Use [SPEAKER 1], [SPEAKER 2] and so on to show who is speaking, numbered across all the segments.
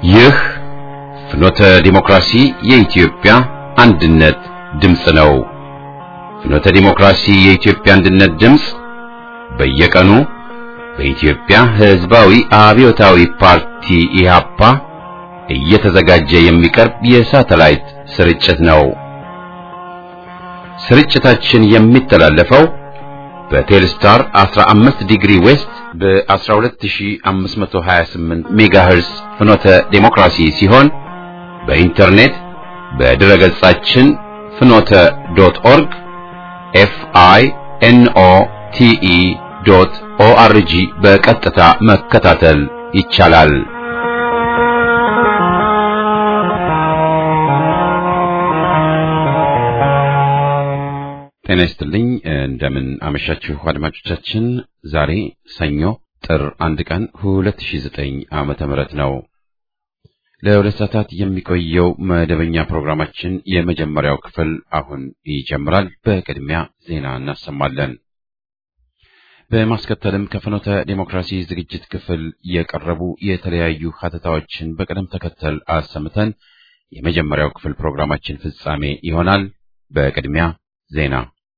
[SPEAKER 1] ይህ ፍኖተ ዲሞክራሲ የኢትዮጵያ አንድነት ድምፅ ነው። ፍኖተ ዲሞክራሲ የኢትዮጵያ አንድነት ድምፅ በየቀኑ በኢትዮጵያ ሕዝባዊ አብዮታዊ ፓርቲ ኢህአፓ እየተዘጋጀ የሚቀርብ የሳተላይት ስርጭት ነው። ስርጭታችን የሚተላለፈው በቴልስታር 15 ዲግሪ ዌስት በ12528 ሜጋሄርስ ፍኖተ ዴሞክራሲ ሲሆን በኢንተርኔት በድረ ገጻችን ፍኖተ ዶት ኦርግ ኤፍ አይ ኤን ኦ ቲ ኢ ዶት ኦ አር ጂ በቀጥታ መከታተል ይቻላል። ጤና ይስጥልኝ። እንደምን አመሻችሁ አድማጮቻችን። ዛሬ ሰኞ ጥር አንድ ቀን 2009 ዓመተ ምህረት ነው። ለሁለት ሰዓታት የሚቆየው መደበኛ ፕሮግራማችን የመጀመሪያው ክፍል አሁን ይጀምራል። በቅድሚያ ዜና እናሰማለን። በማስከተልም ከፍኖተ ዴሞክራሲ ዝግጅት ክፍል የቀረቡ የተለያዩ ሀተታዎችን በቅደም ተከተል አሰምተን የመጀመሪያው ክፍል ፕሮግራማችን ፍጻሜ ይሆናል። በቅድሚያ ዜና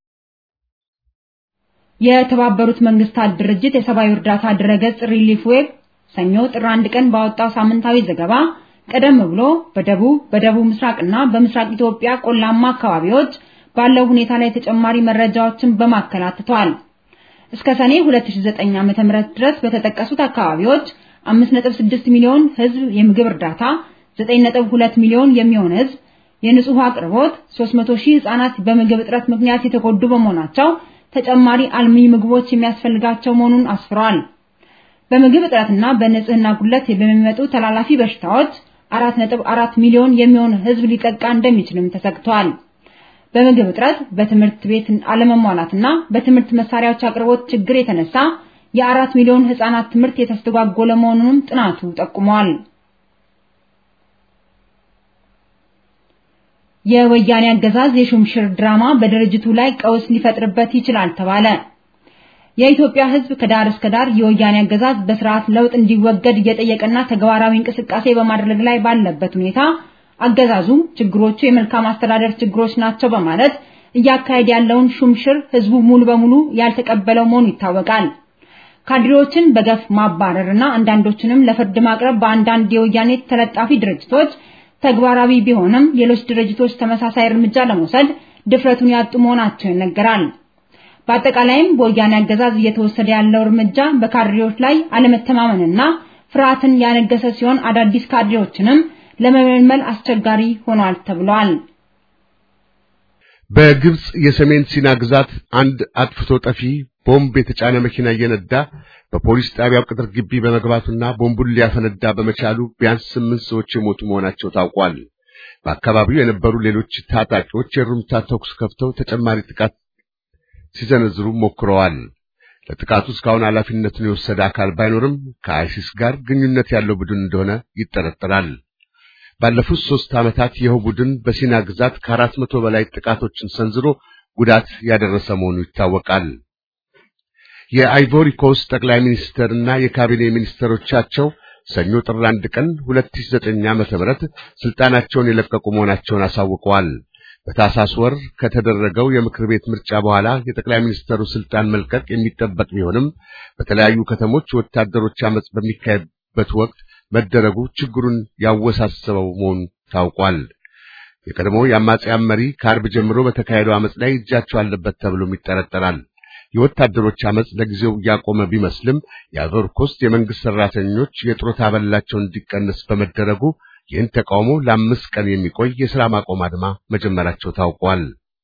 [SPEAKER 2] የተባበሩት መንግስታት ድርጅት የሰብአዊ እርዳታ ድረገጽ ሪሊፍ ዌብ ሰኞ ጥር አንድ ቀን ባወጣው ሳምንታዊ ዘገባ ቀደም ብሎ በደቡብ በደቡብ ምስራቅና በምስራቅ ኢትዮጵያ ቆላማ አካባቢዎች ባለው ሁኔታ ላይ ተጨማሪ መረጃዎችን በማከል አትቷል። እስከ ሰኔ 2009 ዓ.ም ድረስ በተጠቀሱት አካባቢዎች 5.6 ሚሊዮን ህዝብ የምግብ እርዳታ፣ 9.2 ሚሊዮን የሚሆን ህዝብ የንጹህ አቅርቦት 300 ሺህ ህጻናት በምግብ እጥረት ምክንያት የተጎዱ በመሆናቸው ተጨማሪ አልሚ ምግቦች የሚያስፈልጋቸው መሆኑን አስፍሯል። በምግብ እጥረትና በንጽህና ጉድለት በሚመጡ ተላላፊ በሽታዎች 4.4 ሚሊዮን የሚሆን ህዝብ ሊጠቃ እንደሚችልም ተሰግቷል። በምግብ እጥረት፣ በትምህርት ቤት አለመሟላትና በትምህርት መሳሪያዎች አቅርቦት ችግር የተነሳ የአራት ሚሊዮን ህጻናት ትምህርት የተስተጓጎለ መሆኑንም ጥናቱ ጠቁሟል። የወያኔ አገዛዝ የሹምሽር ድራማ በድርጅቱ ላይ ቀውስ ሊፈጥርበት ይችላል ተባለ። የኢትዮጵያ ህዝብ ከዳር እስከ ዳር የወያኔ አገዛዝ በስርዓት ለውጥ እንዲወገድ እየጠየቀና ተግባራዊ እንቅስቃሴ በማድረግ ላይ ባለበት ሁኔታ አገዛዙ ችግሮቹ የመልካም አስተዳደር ችግሮች ናቸው በማለት እያካሄድ ያለውን ሹምሽር ህዝቡ ሙሉ በሙሉ ያልተቀበለው መሆኑ ይታወቃል። ካድሬዎችን በገፍ ማባረርና አንዳንዶችንም ለፍርድ ማቅረብ በአንዳንድ የወያኔ ተለጣፊ ድርጅቶች ተግባራዊ ቢሆንም ሌሎች ድርጅቶች ተመሳሳይ እርምጃ ለመውሰድ ድፍረቱን ያጡ መሆናቸው ይነገራል። በአጠቃላይም በወያኔ አገዛዝ እየተወሰደ ያለው እርምጃ በካድሬዎች ላይ አለመተማመንና ፍርሃትን ያነገሰ ሲሆን አዳዲስ ካድሬዎችንም ለመመልመል አስቸጋሪ ሆኗል ተብሏል።
[SPEAKER 3] በግብጽ የሰሜን ሲና ግዛት አንድ አጥፍቶ ጠፊ ቦምብ የተጫነ መኪና እየነዳ በፖሊስ ጣቢያው ቅጥር ግቢ በመግባቱና ቦምቡን ሊያፈነዳ በመቻሉ ቢያንስ ስምንት ሰዎች የሞቱ መሆናቸው ታውቋል። በአካባቢው የነበሩ ሌሎች ታጣቂዎች የሩምታ ተኩስ ከፍተው ተጨማሪ ጥቃት ሲዘነዝሩ ሞክረዋል። ለጥቃቱ እስካሁን ኃላፊነቱን የወሰደ አካል ባይኖርም ከአይሲስ ጋር ግንኙነት ያለው ቡድን እንደሆነ ይጠረጠራል። ባለፉት ሦስት ዓመታት ይኸው ቡድን በሲና ግዛት ከአራት መቶ በላይ ጥቃቶችን ሰንዝሮ ጉዳት ያደረሰ መሆኑ ይታወቃል። የአይቮሪ ኮስት ጠቅላይ ሚኒስትርና የካቢኔ ሚኒስትሮቻቸው ሰኞ ጥር አንድ ቀን 2009 ዓ.ም ስልጣናቸውን የለቀቁ መሆናቸውን አሳውቀዋል። በታሳስ ወር ከተደረገው የምክር ቤት ምርጫ በኋላ የጠቅላይ ሚኒስትሩ ስልጣን መልቀቅ የሚጠበቅ ቢሆንም በተለያዩ ከተሞች ወታደሮች አመጽ በሚካሄድበት ወቅት መደረጉ ችግሩን ያወሳሰበው መሆኑ ታውቋል። የቀድሞው የአማጽያን መሪ ከአርብ ጀምሮ በተካሄደው አመጽ ላይ እጃቸው አለበት ተብሎም ይጠረጠራል። የወታደሮች አመጽ ለጊዜው ያቆመ ቢመስልም የአይቮሪ ኮስት የመንግስት ሰራተኞች የጡረታ አበላቸው እንዲቀነስ በመደረጉ ይህን ተቃውሞ ለአምስት ቀን የሚቆይ የሥራ ማቆም አድማ መጀመራቸው ታውቋል።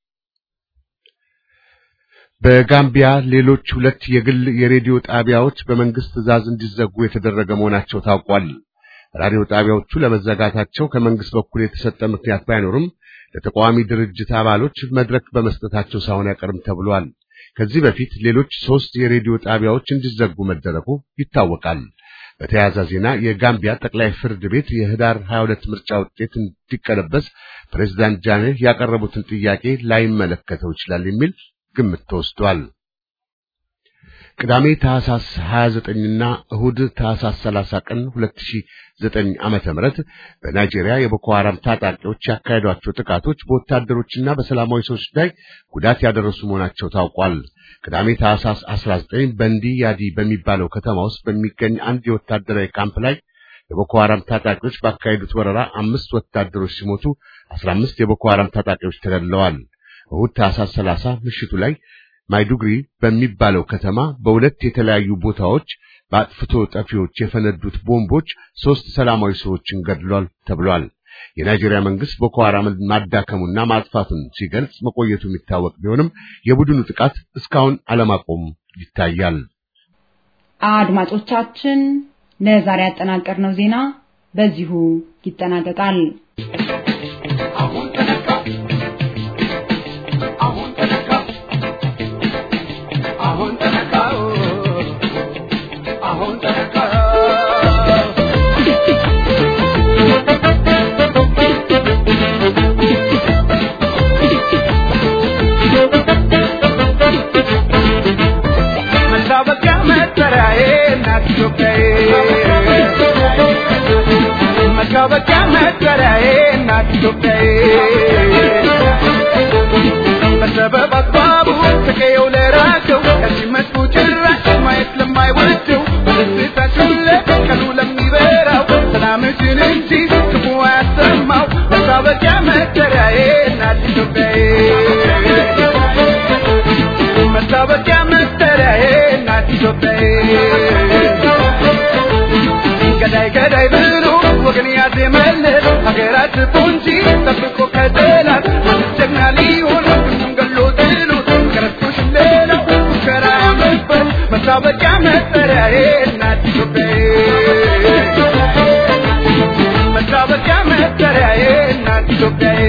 [SPEAKER 3] በጋምቢያ ሌሎች ሁለት የግል የሬዲዮ ጣቢያዎች በመንግስት ትዕዛዝ እንዲዘጉ የተደረገ መሆናቸው ታውቋል። ራዲዮ ጣቢያዎቹ ለመዘጋታቸው ከመንግስት በኩል የተሰጠ ምክንያት ባይኖርም ለተቃዋሚ ድርጅት አባሎች መድረክ በመስጠታቸው ሳይሆን አይቀርም ተብሏል። ከዚህ በፊት ሌሎች ሶስት የሬዲዮ ጣቢያዎች እንዲዘጉ መደረጉ ይታወቃል። በተያያዘ ዜና የጋምቢያ ጠቅላይ ፍርድ ቤት የህዳር 22 ምርጫ ውጤት እንዲቀለበስ ፕሬዝዳንት ጃኔህ ያቀረቡትን ጥያቄ ላይመለከተው ይችላል የሚል ግምት ተወስዷል። ቅዳሜ ታህሳስ 29ና እሁድ ታህሳስ 30 ቀን 2009 ዓመተ ምህረት በናይጄሪያ የቦኮ ሐራም ታጣቂዎች ያካሄዷቸው ጥቃቶች በወታደሮችና በሰላማዊ ሰዎች ላይ ጉዳት ያደረሱ መሆናቸው ታውቋል። ቅዳሜ ታህሳስ 19 በንዲ ያዲ በሚባለው ከተማ ውስጥ በሚገኝ አንድ የወታደራዊ ካምፕ ላይ የቦኮ ሐራም ታጣቂዎች ባካሄዱት ወረራ አምስት ወታደሮች ሲሞቱ 15 የቦኮ ሐራም ታጣቂዎች ተገድለዋል። እሁድ ታህሳስ 30 ምሽቱ ላይ ማይዱግሪ በሚባለው ከተማ በሁለት የተለያዩ ቦታዎች በአጥፍቶ ጠፊዎች የፈነዱት ቦምቦች ሦስት ሰላማዊ ሰዎችን ገድሏል ተብሏል። የናይጄሪያ መንግስት ቦኮ ሐራምን ማዳከሙና ማጥፋቱን ሲገልጽ መቆየቱ የሚታወቅ ቢሆንም የቡድኑ ጥቃት እስካሁን አለማቆም ይታያል።
[SPEAKER 2] አድማጮቻችን ለዛሬ ያጠናቀርነው ዜና በዚሁ ይጠናቀቃል።
[SPEAKER 4] መታወቂያ መጠሪያዬ እናት ኢትዮጵያዬ በሰበብ አስባቡ ከቀየው ለራቀው ከዚህ መጥፎ ጭራሽ ማየት ለማይወደው በደስታችሁ ለቀኑ ለሚበራው ሰላምሽን እንጂ ክፉ አያሰማው መታወቂያ መጠሪያዬ እናት ኢትዮጵያዬ መታወቂያ መጠሪያዬ እናት ኢትዮጵያዬ ገዳይ ገዳይ ብሎ ወገን ያዜመለት ሀገራት ፖንጂ ጠብቆ ከጠላት ጀግና ሊሆን ወንድሙን ገሎ ጥሎት ከረስቶሽ ሌላው ሙከራ ያመበት መታወቂያ መጠሪያዬ እናት ኢትዮጵያዬ መታወቂያ መጠሪያዬ እናት ኢትዮጵያዬ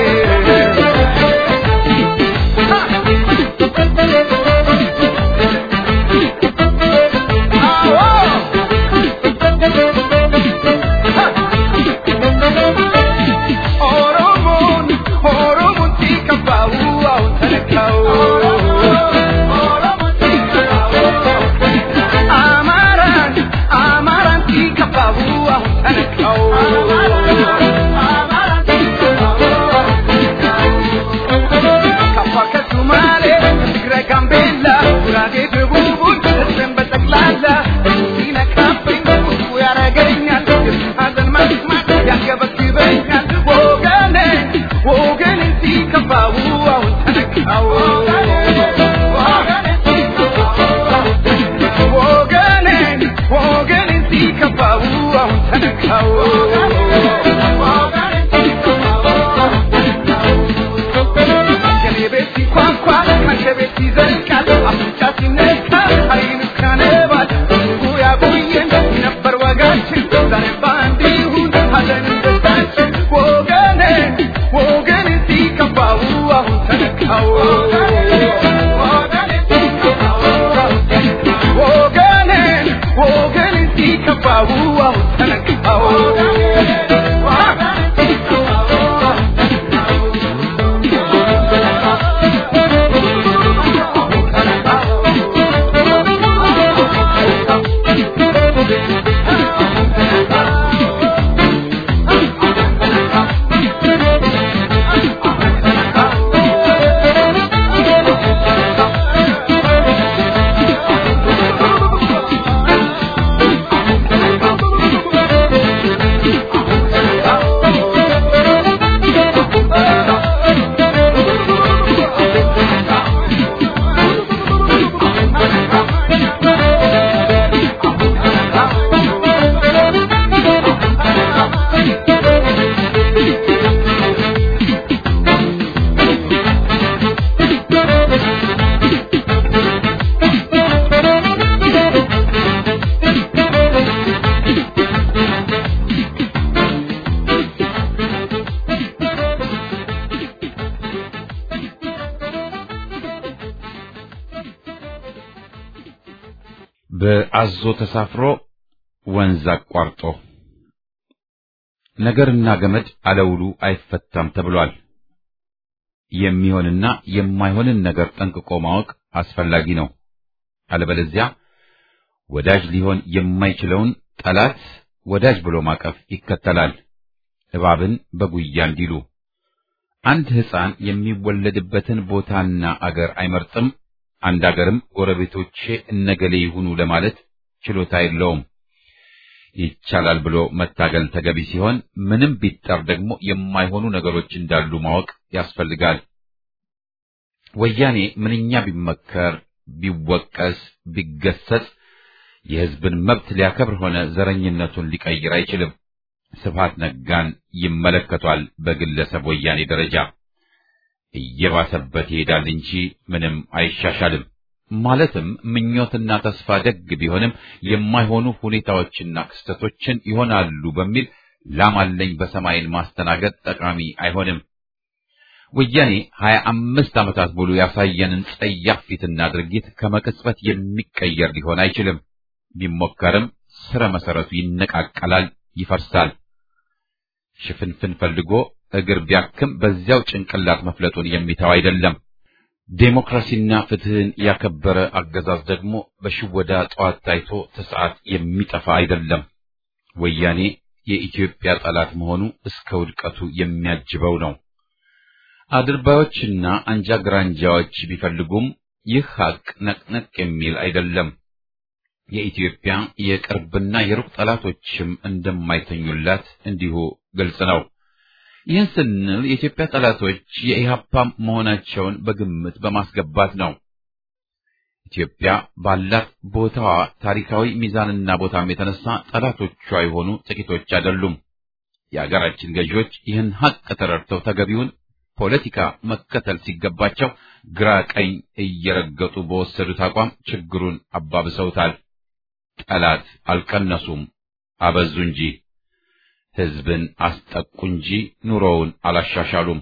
[SPEAKER 1] በአዞ ተሳፍሮ ወንዝ አቋርጦ ነገርና ገመድ አለውሉ አይፈታም ተብሏል። የሚሆንና የማይሆንን ነገር ጠንቅቆ ማወቅ አስፈላጊ ነው። አለበለዚያ ወዳጅ ሊሆን የማይችለውን ጠላት ወዳጅ ብሎ ማቀፍ ይከተላል። እባብን በጉያ እንዲሉ አንድ ሕፃን የሚወለድበትን ቦታና አገር አይመርጥም። አንድ አገርም ጎረቤቶቼ እነገሌ ይሁኑ ለማለት ችሎታ የለውም። ይቻላል ብሎ መታገል ተገቢ ሲሆን ምንም ቢጣር ደግሞ የማይሆኑ ነገሮች እንዳሉ ማወቅ ያስፈልጋል። ወያኔ ምንኛ ቢመከር፣ ቢወቀስ፣ ቢገሰጽ የሕዝብን መብት ሊያከብር ሆነ ዘረኝነቱን ሊቀይር አይችልም። ስብሃት ነጋን ይመለከቷል። በግለሰብ ወያኔ ደረጃ እየባሰበት ይሄዳል እንጂ ምንም አይሻሻልም። ማለትም ምኞትና ተስፋ ደግ ቢሆንም የማይሆኑ ሁኔታዎችና ክስተቶችን ይሆናሉ በሚል ላም አለኝ በሰማይን ማስተናገድ ጠቃሚ አይሆንም። ወያኔ ሀያ አምስት ዓመታት ሙሉ ያሳየንን ጸያፍ ፊትና ድርጊት ከመቅጽበት የሚቀየር ሊሆን አይችልም። ቢሞከርም ስረ መሰረቱ ይነቃቀላል፣ ይፈርሳል። ሽፍንፍን ፈልጎ እግር ቢያክም በዚያው ጭንቅላት መፍለጡን የሚተው አይደለም። ዴሞክራሲና ፍትህን ያከበረ አገዛዝ ደግሞ በሽወዳ ጠዋት ታይቶ ተሰዓት የሚጠፋ አይደለም። ወያኔ የኢትዮጵያ ጠላት መሆኑ እስከ ውድቀቱ የሚያጅበው ነው። አድርባዮችና አንጃ ግራንጃዎች ቢፈልጉም ይህ ሀቅ ነቅነቅ የሚል አይደለም። የኢትዮጵያ የቅርብና የሩቅ ጠላቶችም እንደማይተኙላት እንዲሁ ግልጽ ነው። ይህን ስንል የኢትዮጵያ ጠላቶች የኢህአፓ መሆናቸውን በግምት በማስገባት ነው። ኢትዮጵያ ባላት ቦታዋ ታሪካዊ ሚዛንና ቦታም የተነሳ ጠላቶቿ የሆኑ ጥቂቶች አይደሉም። የአገራችን ገዢዎች ይህን ሀቅ ተረድተው ተገቢውን ፖለቲካ መከተል ሲገባቸው ግራ ቀኝ እየረገጡ በወሰዱት አቋም ችግሩን አባብሰውታል። ጠላት አልቀነሱም፣ አበዙ እንጂ ሕዝብን አስጠቁ እንጂ ኑሮውን አላሻሻሉም።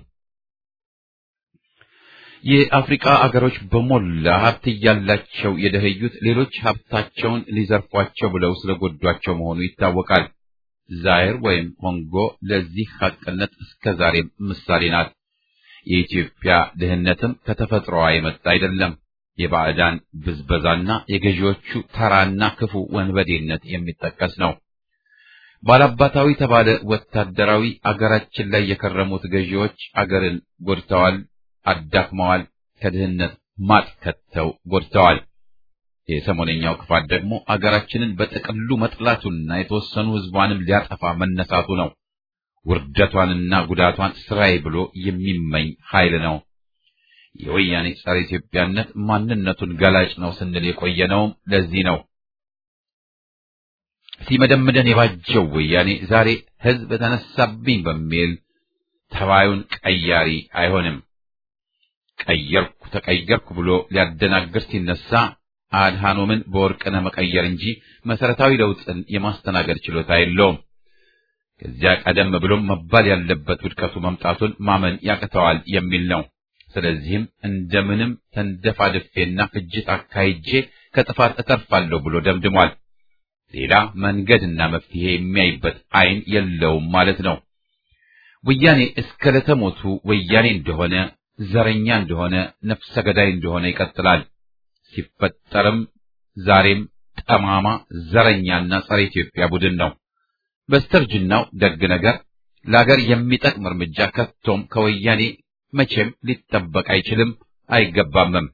[SPEAKER 1] የአፍሪካ አገሮች በሞላ ሀብት እያላቸው የደኸዩት ሌሎች ሀብታቸውን ሊዘርፏቸው ብለው ስለጎዷቸው መሆኑ ይታወቃል። ዛይር ወይም ኮንጎ ለዚህ ሀቅነት እስከ ዛሬም ምሳሌ ናት። የኢትዮጵያ ድህነትም ከተፈጥሮዋ የመጣ አይደለም። የባዕዳን ብዝበዛና የገዢዎቹ ተራና ክፉ ወንበዴነት የሚጠቀስ ነው። ባላባታዊ ተባለ ወታደራዊ አገራችን ላይ የከረሙት ገዢዎች አገርን ጎድተዋል፣ አዳክመዋል፣ ከድህነት ማጥ ከተው ጎድተዋል። የሰሞነኛው ክፋት ደግሞ አገራችንን በጥቅሉ መጥላቱና የተወሰኑ ሕዝቧንም ሊያጠፋ መነሳቱ ነው። ውርደቷንና ጉዳቷን ስራዬ ብሎ የሚመኝ ኃይል ነው። የወያኔ ጸረ ኢትዮጵያነት ማንነቱን ገላጭ ነው ስንል የቆየነውም ለዚህ ነው። ሲመደምደን የባጀው ወያኔ ዛሬ ሕዝብ ተነሳብኝ በሚል ተባዩን ቀያሪ አይሆንም። ቀየርኩ ተቀየርኩ ብሎ ሊያደናግር ሲነሳ አድሃኖምን በወርቅነህ መቀየር እንጂ መሰረታዊ ለውጥን የማስተናገድ ችሎታ የለውም። ከዚያ ቀደም ብሎም መባል ያለበት ውድቀቱ መምጣቱን ማመን ያቅተዋል የሚል ነው። ስለዚህም እንደምንም ተንደፋድፌና ፍጅት አካሂጄ ከጥፋት እተርፋለሁ ብሎ ደምድሟል። ሌላ መንገድና መፍትሄ የሚያይበት ዓይን የለውም ማለት ነው። ወያኔ እስከ ለተሞቱ ወያኔ እንደሆነ ዘረኛ እንደሆነ ነፍሰ ገዳይ እንደሆነ ይቀጥላል። ሲፈጠርም ዛሬም ጠማማ ዘረኛና ጸረ ኢትዮጵያ ቡድን ነው። በስተርጅናው ደግ ነገር ለአገር የሚጠቅም እርምጃ ከቶም ከወያኔ መቼም ሊጠበቅ አይችልም አይገባምም።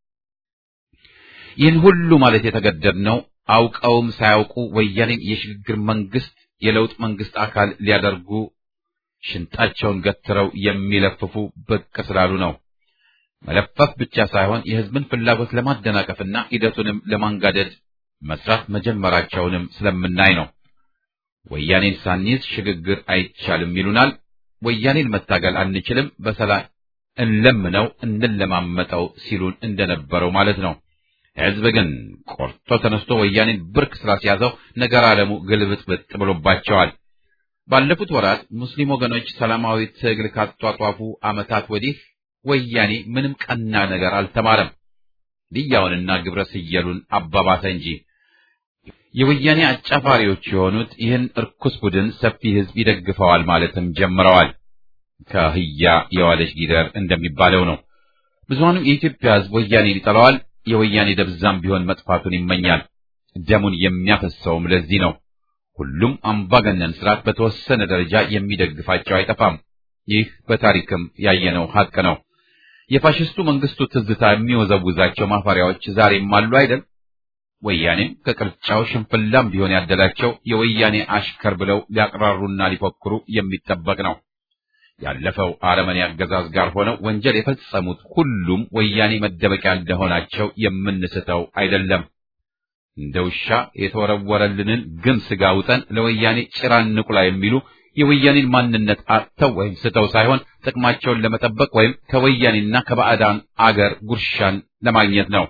[SPEAKER 1] ይህን ሁሉ ማለት የተገደድነው አውቀውም ሳያውቁ ወያኔን የሽግግር መንግስት የለውጥ መንግስት አካል ሊያደርጉ ሽንጣቸውን ገትረው የሚለፍፉ ብቅ ስላሉ ነው። መለፈፍ ብቻ ሳይሆን የህዝብን ፍላጎት ለማደናቀፍና ሂደቱንም ለማንጋደድ መስራት መጀመራቸውንም ስለምናይ ነው። ወያኔን ሳንይዝ ሽግግር አይቻልም ይሉናል። ወያኔን መታገል አንችልም፣ በሰላም እንለምነው እንለማመጠው ሲሉን እንደነበረው ማለት ነው። ህዝብ ግን ቆርጦ ተነስቶ ወያኔን ብርክ ስላስያዘው ነገር ዓለሙ ግልብጥብጥ ብሎባቸዋል። ባለፉት ወራት ሙስሊም ወገኖች ሰላማዊ ትግል ካጧጧፉ ዓመታት ወዲህ ወያኔ ምንም ቀና ነገር አልተማረም። ልያውንና ግብረ ስየሉን አባባሰ እንጂ የወያኔ አጫፋሪዎች የሆኑት ይህን እርኩስ ቡድን ሰፊ ህዝብ ይደግፈዋል ማለትም ጀምረዋል። ከህያ የዋለች ጊደር እንደሚባለው ነው። ብዙሃኑ የኢትዮጵያ ህዝብ ወያኔን ይጠላዋል፣ የወያኔ ደብዛም ቢሆን መጥፋቱን ይመኛል። ደሙን የሚያፈሰውም ለዚህ ነው። ሁሉም አምባገነን ስርዓት በተወሰነ ደረጃ የሚደግፋቸው አይጠፋም። ይህ በታሪክም ያየነው ሀቅ ነው። የፋሽስቱ መንግስቱ ትዝታ የሚወዘውዛቸው ማፈሪያዎች ዛሬም አሉ አይደል? ወያኔም ከቅርጫው ሽንፍላም ቢሆን ያደላቸው የወያኔ አሽከር ብለው ሊያቅራሩና ሊፎክሩ የሚጠበቅ ነው። ያለፈው አረመኔ አገዛዝ ጋር ሆነው ወንጀል የፈጸሙት ሁሉም ወያኔ መደበቂያ እንደሆናቸው የምንስተው አይደለም። እንደ ውሻ የተወረወረልንን ግን ስጋ ውጠን ለወያኔ ጭራ እንቁላ የሚሉ የወያኔን ማንነት አጥተው ወይም ስተው ሳይሆን ጥቅማቸውን ለመጠበቅ ወይም ከወያኔና ከባዕዳን አገር ጉርሻን ለማግኘት ነው።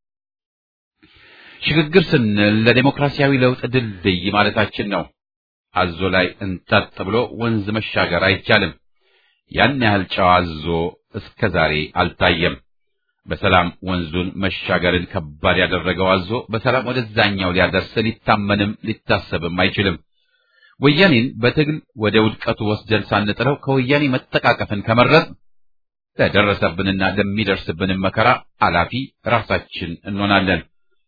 [SPEAKER 1] ሽግግር ስንል ለዴሞክራሲያዊ ለውጥ ድልድይ ማለታችን ነው። አዞ ላይ እንጠጥ ብሎ ወንዝ መሻገር አይቻልም። ያን ያህል ጨዋ አዞ እስከ ዛሬ አልታየም። በሰላም ወንዙን መሻገርን ከባድ ያደረገው አዞ በሰላም ወደዛኛው ሊያደርስ ሊታመንም ሊታሰብም አይችልም። ወያኔን በትግል ወደ ውድቀቱ ወስደን ሳንጥለው ከወያኔ መጠቃቀፍን ከመረጥ ለደረሰብንና ለሚደርስብንም መከራ አላፊ ራሳችን እንሆናለን።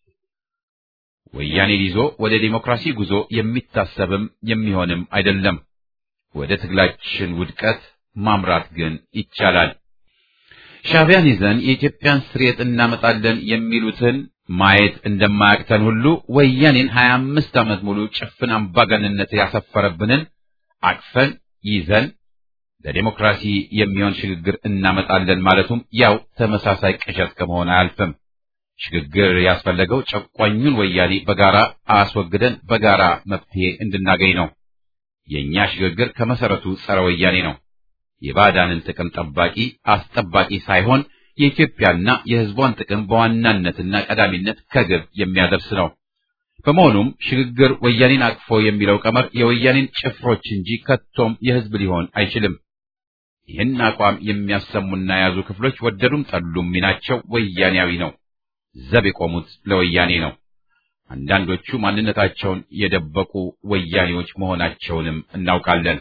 [SPEAKER 1] ወያኔን ይዞ ወደ ዴሞክራሲ ጉዞ የሚታሰብም የሚሆንም አይደለም። ወደ ትግላችን ውድቀት ማምራት ግን ይቻላል። ሻዕቢያን ይዘን የኢትዮጵያን ስርየት እናመጣለን የሚሉትን ማየት እንደማያቅተን ሁሉ ወያኔን ሀያ አምስት ዓመት ሙሉ ጭፍን አምባገንነት ያሰፈረብንን አቅፈን ይዘን ለዴሞክራሲ የሚሆን ሽግግር እናመጣለን ማለቱም ያው ተመሳሳይ ቅዠት ከመሆን አያልፍም። ሽግግር ያስፈለገው ጨቋኙን ወያኔ በጋራ አስወግደን በጋራ መፍትሄ እንድናገኝ ነው። የእኛ ሽግግር ከመሰረቱ ጸረ ወያኔ ነው። የባዕዳንን ጥቅም ጠባቂ አስጠባቂ ሳይሆን የኢትዮጵያና የሕዝቧን ጥቅም በዋናነትና ቀዳሚነት ከግብ የሚያደርስ ነው። በመሆኑም ሽግግር ወያኔን አቅፎ የሚለው ቀመር የወያኔን ጭፍሮች እንጂ ከቶም የሕዝብ ሊሆን አይችልም። ይህን አቋም የሚያሰሙና የያዙ ክፍሎች ወደዱም ጠሉም ሚናቸው ወያኔያዊ ነው። ዘብ የቆሙት ለወያኔ ነው። አንዳንዶቹ ማንነታቸውን የደበቁ ወያኔዎች መሆናቸውንም እናውቃለን።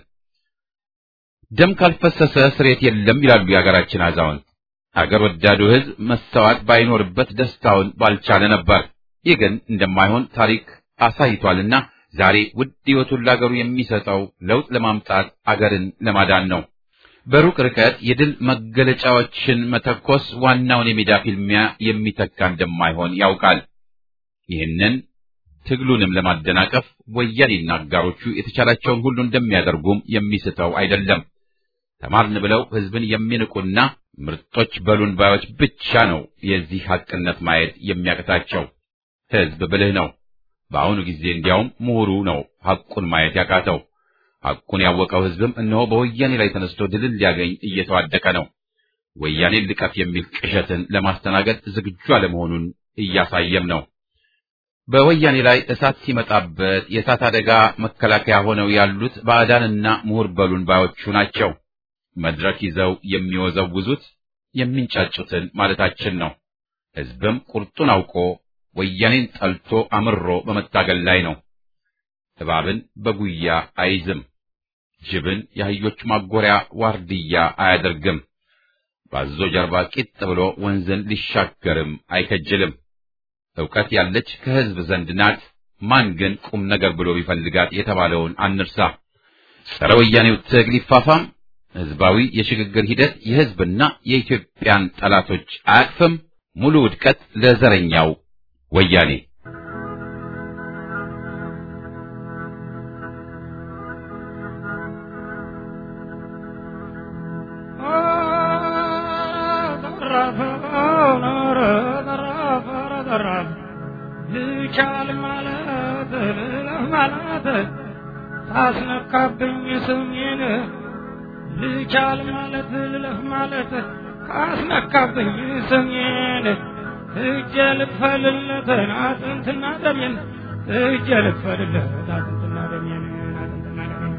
[SPEAKER 1] ደም ካልፈሰሰ ስሬት የለም ይላሉ የሀገራችን አዛውንት። አገር ወዳዱ ሕዝብ መስተዋት ባይኖርበት ደስታውን ባልቻለ ነበር። ይህ ግን እንደማይሆን ታሪክ አሳይቷልና ዛሬ ውድ ሕይወቱን ለአገሩ የሚሰጠው ለውጥ ለማምጣት አገርን ለማዳን ነው። በሩቅ ርቀት የድል መገለጫዎችን መተኮስ ዋናውን የሜዳ ፊልሚያ የሚተካ እንደማይሆን ያውቃል። ይህንን ትግሉንም ለማደናቀፍ ወያኔና አጋሮቹ የተቻላቸውን ሁሉ እንደሚያደርጉም የሚስተው አይደለም። ተማርን ብለው ሕዝብን የሚንቁና ምርጦች በሉን ባዮች ብቻ ነው የዚህ ሐቅነት ማየት የሚያቅታቸው። ሕዝብ ብልህ ነው። በአሁኑ ጊዜ እንዲያውም ምሁሩ ነው ሐቁን ማየት ያቃተው። ሐቁን ያወቀው ሕዝብም እነሆ በወያኔ ላይ ተነስቶ ድልን ሊያገኝ እየተዋደቀ ነው። ወያኔን ልቀፍ የሚል ቅዠትን ለማስተናገድ ዝግጁ አለመሆኑን እያሳየም ነው። በወያኔ ላይ እሳት ሲመጣበት የእሳት አደጋ መከላከያ ሆነው ያሉት ባዕዳንና ምሁር በሉን ባዮቹ ናቸው። መድረክ ይዘው የሚወዘውዙት የሚንጫጩትን ማለታችን ነው። ሕዝብም ቁርጡን አውቆ ወያኔን ጠልቶ አምሮ በመታገል ላይ ነው። እባብን በጉያ አይዝም፣ ጅብን የአህዮች ማጎሪያ ዋርድያ አያደርግም። ባዞ ጀርባ ቂጥ ብሎ ወንዝን ሊሻገርም አይከጅልም። ዕውቀት ያለች ከሕዝብ ዘንድ ናት። ማን ግን ቁም ነገር ብሎ ቢፈልጋት የተባለውን አንርሳ። ጸረ ወያኔው ትግል ይፋፋም። ሕዝባዊ የሽግግር ሂደት የሕዝብና የኢትዮጵያን ጠላቶች አያቅፍም። ሙሉ ውድቀት ለዘረኛው ወያኔ።
[SPEAKER 5] ልቻል ማለት ልለፍ ማለት ታስነካብኝ ስሜን ልቻል ማለት ልለፍ ማለት ካስነካብኝ ስሜን እጀ ልክፈልለት አጥንትና ደሜን እጀ ልክፈልለት አጥንትና ደሜን አጥንትና ደሜን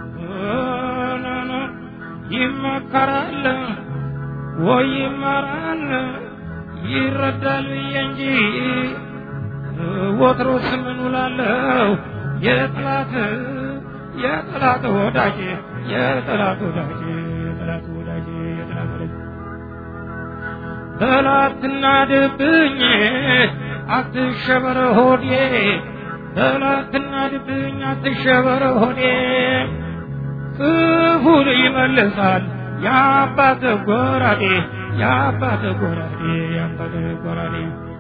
[SPEAKER 5] ይመከራል ወይ ይመራል ይረዳል ብዬ እንጂ ወትሮስ ምን ውላለሁ የጠላት የጠላት ወዳጅ የጠላት ወዳጅ የጠላት ወዳጅ የጠላት ወዳጅ ጠላትና ድብኝ አትሸበር ሆዴ ጠላትና ድብኝ አትሸበር ሆዴ ክፉን ይመልሳል የአባት ጎራዴ የአባት ጎራዴ የአባት ጎራዴ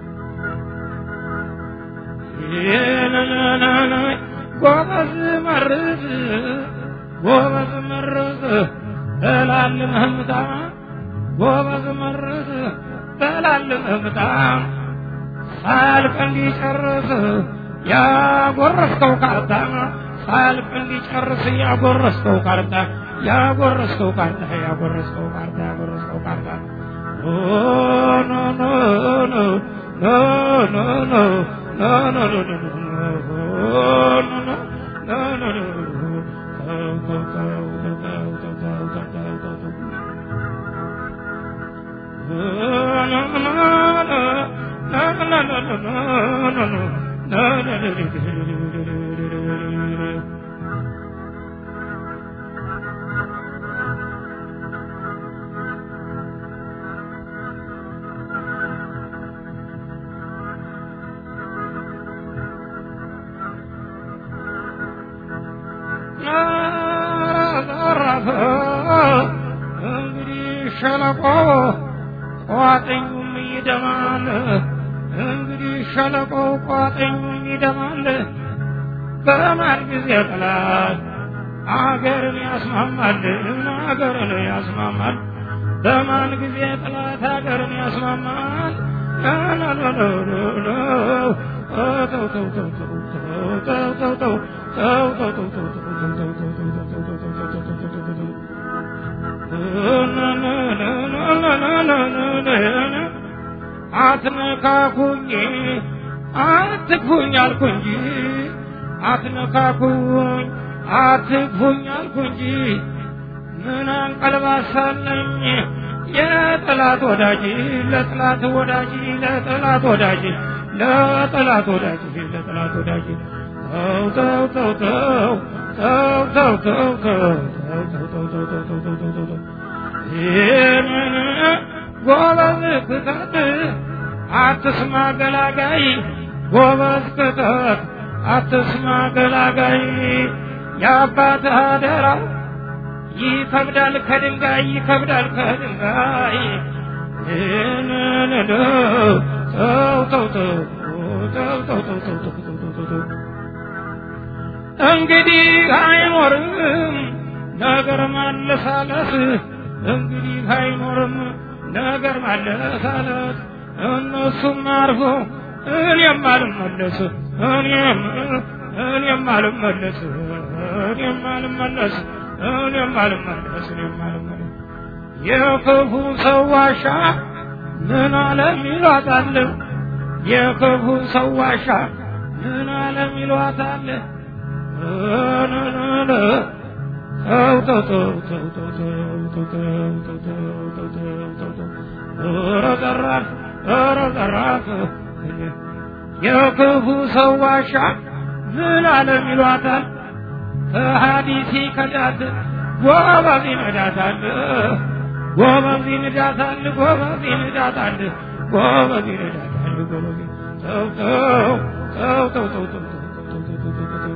[SPEAKER 5] ጎበዝ መርዝ ጎበዝ መርዝ እላልምህምታ ጎበዝ መርዝ እላልምህምታ ሳያልቅ እንዲጨርስ ያጎረስከው ካርታ ሳያልቅ እንዲጨርስ ያጎረስከው ካርታ ያጎረስከው ካርታ ያጎረስከው ካርታ ያጎረስከው ካርታ ኖ ኖ ኖ ኖ ኖ ኖ ኖ ኖ ኖ ኖ ኖ እንግዲህ ሸለቆ ቋጥኙም ይደማል። እንግዲህ ሸለቆ ቋጥኙም ይደማል። በማን ጊዜ ጠላት አገርን ያስማማል፣ አገርን ያስማማል። በማን ጊዜ ጠላት አገርን ያስማማል? ተው ተው ተው ተው ተው ተው ተው ተው ተው ተው ተው አትነካኩኝ አትግፉኝ አልኩ እንጂ አትነካኩኝ አትግፉኝ አልኩ እንጂ ምን አንቀልባሳለኝ የጠላት ወዳጅ ለጠላት ወዳጅ ለጠላት ወዳጅ ለጠላት ወዳጅ ለጠላት ወዳጅ ተው ተው ተው ተው ተው ተው ተው ተው ይህንን ጎበዝ ክተት አትስማ ገላጋይ ጎበዝ ክተት አትስማ ገላጋይ የአባት አደራ ይከብዳል ከድንጋይ ይከብዳል ከድንጋይ ይህንን ተው ተው ተው ተው ተው ተው ተው ተው ተው ተው ተው እንግዲህ አይኖርም ነገር ማለሳለስ እንግዲህ አይኖርም ነገር ማለሳለስ እነሱም አርፎ እኔም አልመለስ እኔም እኔም አልመለስ እኔም አልመለስ እኔም አልመለስ እኔም አልመለስ የክፉ ሰው ዋሻ ምን አለም ይሏታል የክፉ ሰው ዋሻ ምን አለም ይሏታል የክፉ ሰው ዋሻ ምን አለም ይሏታል ሀዲሲ ከዳት ጎበዝ ይነዳታል ጎበዝ ይነዳታል ጎበዝ ይነዳታል ጎበዝ ይነዳታል ጎበዝ ተው ተው ተው ተው ተው ተው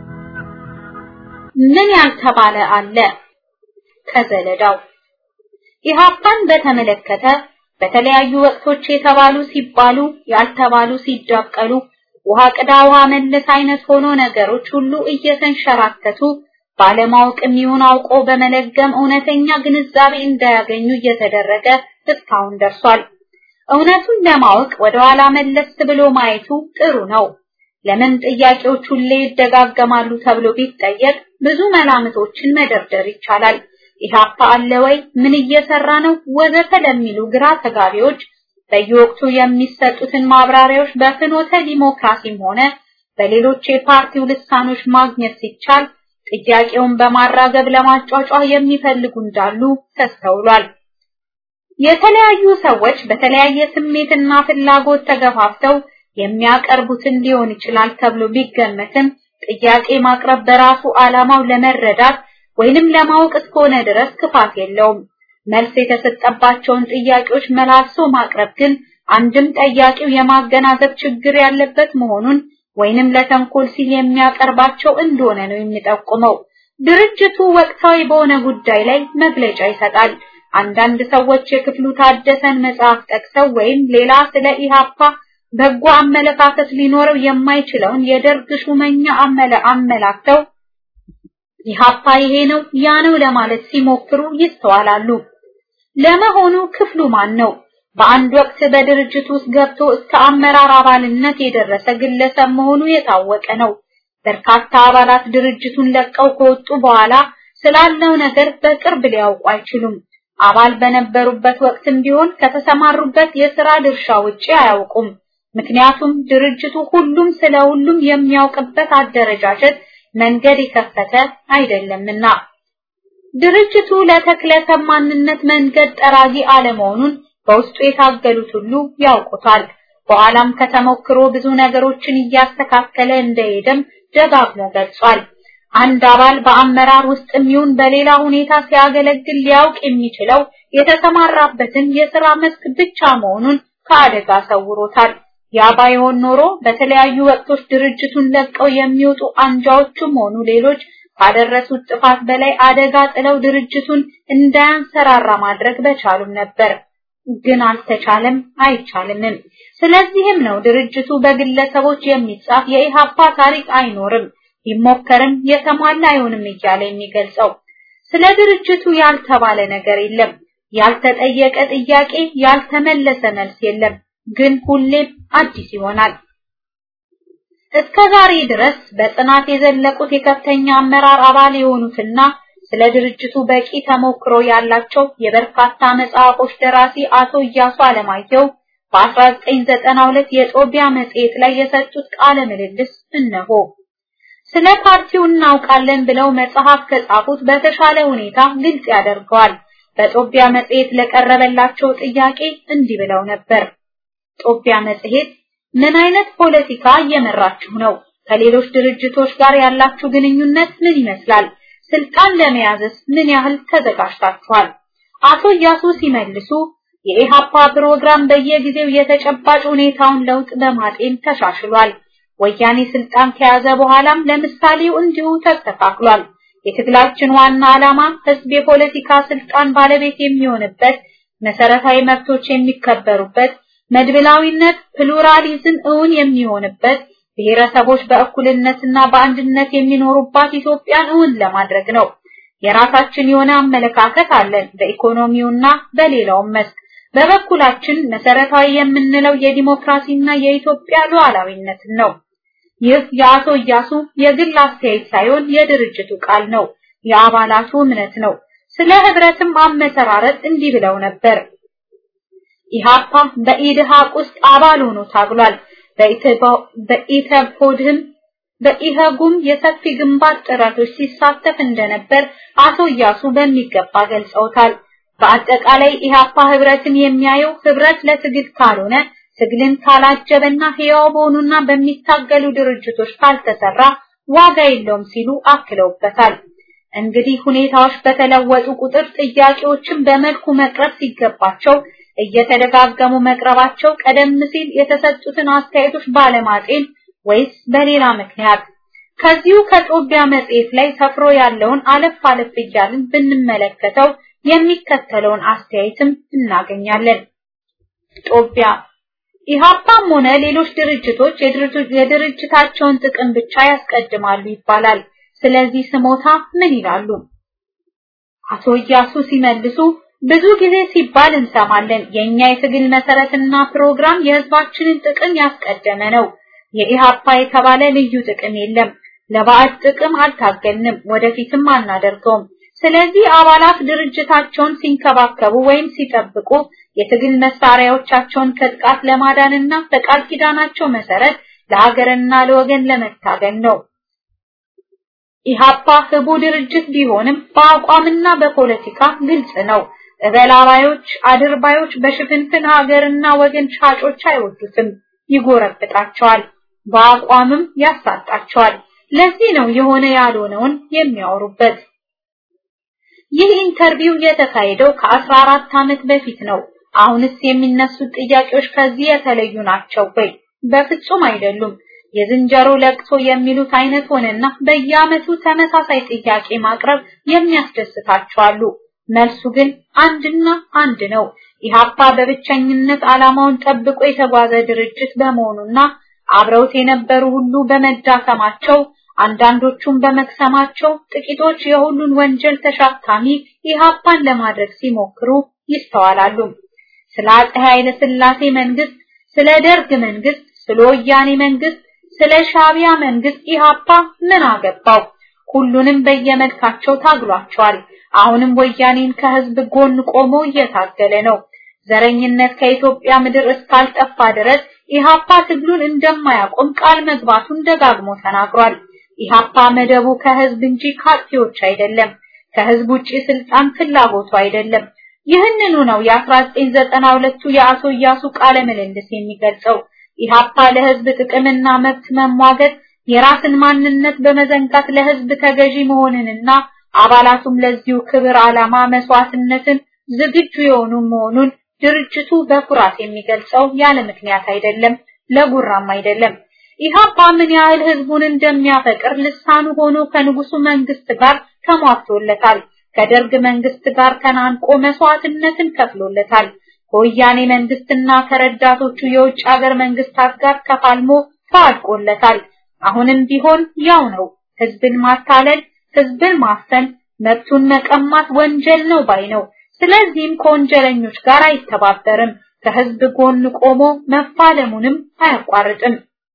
[SPEAKER 6] ምን ያልተባለ አለ ከዘለዳው ኢህአፓን በተመለከተ በተለያዩ ወቅቶች የተባሉ ሲባሉ ያልተባሉ ሲዳቀሉ ውሃ ቅዳ ውሃ መለስ አይነት ሆኖ ነገሮች ሁሉ እየተንሸራተቱ ባለማወቅም ይሁን አውቆ በመለገም እውነተኛ ግንዛቤ እንዳያገኙ እየተደረገ እስካሁን ደርሷል። እውነቱን ለማወቅ ወደ ኋላ መለስ ብሎ ማየቱ ጥሩ ነው። ለምን ጥያቄዎች ሁሌ ይደጋገማሉ ተብሎ ቢጠየቅ ብዙ መላምቶችን መደርደር ይቻላል። ኢህአፓ አለ ወይ? ምን እየሰራ ነው? ወዘተ ለሚሉ ግራ ተጋቢዎች በየወቅቱ የሚሰጡትን ማብራሪያዎች በፍኖተ ዲሞክራሲም ሆነ በሌሎች የፓርቲው ልሳኖች ማግኘት ሲቻል ጥያቄውን በማራገብ ለማጫጫ የሚፈልጉ እንዳሉ ተስተውሏል። የተለያዩ ሰዎች በተለያየ ስሜትና ፍላጎት ተገፋፍተው የሚያቀርቡትን ሊሆን ይችላል ተብሎ ቢገመትም ጥያቄ ማቅረብ በራሱ ዓላማው ለመረዳት ወይንም ለማወቅ እስከሆነ ድረስ ክፋት የለውም። መልስ የተሰጠባቸውን ጥያቄዎች መላልሶ ማቅረብ ግን አንድም ጠያቂው የማገናዘብ ችግር ያለበት መሆኑን ወይንም ለተንኮል ሲል የሚያቀርባቸው እንደሆነ ነው የሚጠቁመው። ድርጅቱ ወቅታዊ በሆነ ጉዳይ ላይ መግለጫ ይሰጣል። አንዳንድ ሰዎች የክፍሉ ታደሰን መጽሐፍ ጠቅሰው ወይም ሌላ ስለ ኢሃፓ በጎ አመለካከት ሊኖረው የማይችለውን የደርግ ሹመኛ አመለ አመላክተው ኢሃፓ ይሄ ነው ያ ነው ለማለት ሲሞክሩ ይስተዋላሉ። ለመሆኑ ክፍሉ ማን ነው? በአንድ ወቅት በድርጅት ውስጥ ገብቶ እስከ አመራር አባልነት የደረሰ ግለሰብ መሆኑ የታወቀ ነው። በርካታ አባላት ድርጅቱን ለቀው ከወጡ በኋላ ስላለው ነገር በቅርብ ሊያውቁ አይችሉም። አባል በነበሩበት ወቅትም ቢሆን ከተሰማሩበት የሥራ ድርሻ ውጪ አያውቁም። ምክንያቱም ድርጅቱ ሁሉም ስለ ሁሉም የሚያውቅበት አደረጃጀት መንገድ የከፈተ አይደለምና። ድርጅቱ ለተክለሰብ ማንነት መንገድ ጠራጊ አለመሆኑን በውስጡ የታገሉት ሁሉ ያውቁታል። በኋላም ከተሞክሮ ብዙ ነገሮችን እያስተካከለ እንደሄደም ደጋግሞ ገልጿል። አንድ አባል በአመራር ውስጥ የሚሆን በሌላ ሁኔታ ሲያገለግል ሊያውቅ የሚችለው የተሰማራበትን የሥራ መስክ ብቻ መሆኑን ከአደጋ ሰውሮታል። ያ ባይሆን ኖሮ በተለያዩ ወቅቶች ድርጅቱን ለቀው የሚወጡ አንጃዎችም ሆኑ ሌሎች ካደረሱት ጥፋት በላይ አደጋ ጥለው ድርጅቱን እንዳያንሰራራ ማድረግ በቻሉም ነበር። ግን አልተቻለም፣ አይቻልምም። ስለዚህም ነው ድርጅቱ በግለሰቦች የሚጻፍ የኢሃፓ ታሪክ አይኖርም፣ ቢሞከርም የተሟላ አይሆንም እያለ የሚገልጸው። ስለ ድርጅቱ ያልተባለ ነገር የለም፣ ያልተጠየቀ ጥያቄ፣ ያልተመለሰ መልስ የለም። ግን ሁሌም አዲስ ይሆናል። እስከ ዛሬ ድረስ በጽናት የዘለቁት የከፍተኛ አመራር አባል የሆኑትና ስለ ድርጅቱ በቂ ተሞክሮ ያላቸው የበርካታ መጽሐፎች ደራሲ አቶ እያሱ አለማየሁ በ1992 የጦቢያ መጽሔት ላይ የሰጡት ቃለ ምልልስ እነሆ። ስለ ፓርቲው እናውቃለን ብለው መጽሐፍ ከጻፉት በተሻለ ሁኔታ ግልጽ ያደርገዋል። በጦቢያ መጽሔት ለቀረበላቸው ጥያቄ እንዲህ ብለው ነበር። ጦቢያ መጽሔት ምን አይነት ፖለቲካ እየመራችሁ ነው? ከሌሎች ድርጅቶች ጋር ያላችሁ ግንኙነት ምን ይመስላል? ስልጣን ለመያዝስ ምን ያህል ተዘጋጅታችኋል? አቶ እያሱ ሲመልሱ የኢሃፓ ፕሮግራም በየጊዜው የተጨባጭ ሁኔታውን ለውጥ በማጤን ተሻሽሏል። ወያኔ ስልጣን ከያዘ በኋላም ለምሳሌው እንዲሁ ተስተካክሏል። የትግላችን ዋና ዓላማ ህዝብ የፖለቲካ ስልጣን ባለቤት የሚሆንበት፣ መሰረታዊ መብቶች የሚከበሩበት፣ መድብላዊነት ፕሉራሊዝም እውን የሚሆንበት ብሔረሰቦች በእኩልነትና በአንድነት የሚኖሩባት ኢትዮጵያን እውን ለማድረግ ነው። የራሳችን የሆነ አመለካከት አለን በኢኮኖሚውና በሌላውም መስክ። በበኩላችን መሰረታዊ የምንለው የዲሞክራሲና የኢትዮጵያ ሉዓላዊነትን ነው። ይህ የአቶ እያሱ የግል አስተያየት ሳይሆን የድርጅቱ ቃል ነው፣ የአባላቱ እምነት ነው። ስለ ህብረትም አመሰራረት እንዲህ ብለው ነበር። ኢሃፓ በኢድሃቅ ውስጥ አባል ሆኖ ታግሏል። በኢተፖድህም በኢህጉም የሰፊ ግንባር ጥረቶች ሲሳተፍ እንደነበር አቶ እያሱ በሚገባ ገልጸውታል። በአጠቃላይ ኢሃፓ ህብረትን የሚያየው ህብረት ለትግል ካልሆነ ትግልን ካላጀበና ህያው በሆኑና በሚታገሉ ድርጅቶች ካልተሰራ ዋጋ የለውም ሲሉ አክለውበታል። እንግዲህ ሁኔታዎች በተለወጡ ቁጥር ጥያቄዎችን በመልኩ መቅረብ ሲገባቸው እየተደጋገሙ መቅረባቸው ቀደም ሲል የተሰጡትን አስተያየቶች ባለማጤን ወይስ በሌላ ምክንያት? ከዚሁ ከጦቢያ መጽሔት ላይ ሰፍሮ ያለውን አለፍ አለፍ እያልን ብንመለከተው የሚከተለውን አስተያየትም እናገኛለን። ጦቢያ ኢሃፓም ሆነ ሌሎች ድርጅቶች የድርጅታቸውን ጥቅም ብቻ ያስቀድማሉ ይባላል። ስለዚህ ስሞታ ምን ይላሉ? አቶ እያሱ ሲመልሱ ብዙ ጊዜ ሲባል እንሰማለን። የኛ የትግል መሰረትና ፕሮግራም የህዝባችንን ጥቅም ያስቀደመ ነው። የኢሃፓ የተባለ ልዩ ጥቅም የለም። ለባዕድ ጥቅም አልታገልንም፣ ወደፊትም አናደርገውም። ስለዚህ አባላት ድርጅታቸውን ሲንከባከቡ ወይም ሲጠብቁ የትግል መሳሪያዎቻቸውን ከጥቃት ለማዳንና በቃል ኪዳናቸው መሰረት ለሀገርና ለወገን ለመታገል ነው። ኢሃፓ ህቡ ድርጅት ቢሆንም በአቋምና በፖለቲካ ግልጽ ነው። እበላባዮች፣ አድርባዮች በሽፍንፍን ሀገርና ወገን ሻጮች አይወዱትም፣ ይጎረብጣቸዋል፣ በአቋምም ያሳጣቸዋል። ለዚህ ነው የሆነ ያልሆነውን የሚያወሩበት። ይህ ኢንተርቪው የተካሄደው ከ14 ዓመት በፊት ነው። አሁንስ የሚነሱት ጥያቄዎች ከዚህ የተለዩ ናቸው ወይ? በፍጹም አይደሉም። የዝንጀሮ ለቅሶ የሚሉት አይነት ሆነና በየዓመቱ ተመሳሳይ ጥያቄ ማቅረብ የሚያስደስታቸው አሉ። መልሱ ግን አንድና አንድ ነው። ኢህአፓ በብቸኝነት ዓላማውን ጠብቆ የተጓዘ ድርጅት በመሆኑና አብረውት የነበሩ ሁሉ በመዳከማቸው አንዳንዶቹም በመክሰማቸው ጥቂቶች የሁሉን ወንጀል ተሸካሚ ኢህአፓን ለማድረግ ሲሞክሩ ይስተዋላሉ። ስለ አፄ ኃይለ ሥላሴ መንግስት፣ ስለ ደርግ መንግስት፣ ስለ ወያኔ መንግስት፣ ስለ ሻቢያ መንግስት ኢህአፓ ምን አገባው? ሁሉንም በየመልካቸው ታግሏቸዋል። አሁንም ወያኔን ከህዝብ ጎን ቆሞ እየታገለ ነው። ዘረኝነት ከኢትዮጵያ ምድር እስካልጠፋ ድረስ ኢህአፓ ትግሉን እንደማያቆም ቃል መግባቱን ደጋግሞ ተናግሯል። ኢህአፓ መደቡ ከህዝብ እንጂ ካርቲዎች አይደለም። ከህዝብ ውጪ ስልጣን ፍላጎቱ አይደለም። ይህንኑ ነው የ1992ቱ የአቶ እያሱ ቃለ ምልልስ የሚገልጸው። ኢህአፓ ለህዝብ ጥቅምና መብት መሟገት የራስን ማንነት በመዘንጋት ለህዝብ ተገዢ መሆንንና አባላቱም ለዚሁ ክብር ዓላማ መስዋዕትነትን ዝግጁ የሆኑ መሆኑን ድርጅቱ በኩራት የሚገልጸው ያለ ምክንያት አይደለም፣ ለጉራም አይደለም። ኢህአፓ ምን ያህል ህዝቡን እንደሚያፈቅር ልሳኑ ሆኖ ከንጉሱ መንግስት ጋር ተሟግቶለታል። ከደርግ መንግስት ጋር ተናንቆ መስዋዕትነትን ከፍሎለታል። ከወያኔ መንግስትና ከረዳቶቹ የውጭ ሀገር መንግስታት ጋር ተፋልሞ ተዋድቆለታል። አሁንም ቢሆን ያው ነው። ህዝብን ማታለል፣ ህዝብን ማፈን፣ መብቱን መቀማት ወንጀል ነው ባይ ነው። ስለዚህም ከወንጀለኞች ጋር አይተባበርም። ከህዝብ ጎን ቆሞ መፋለሙንም አያቋርጥም።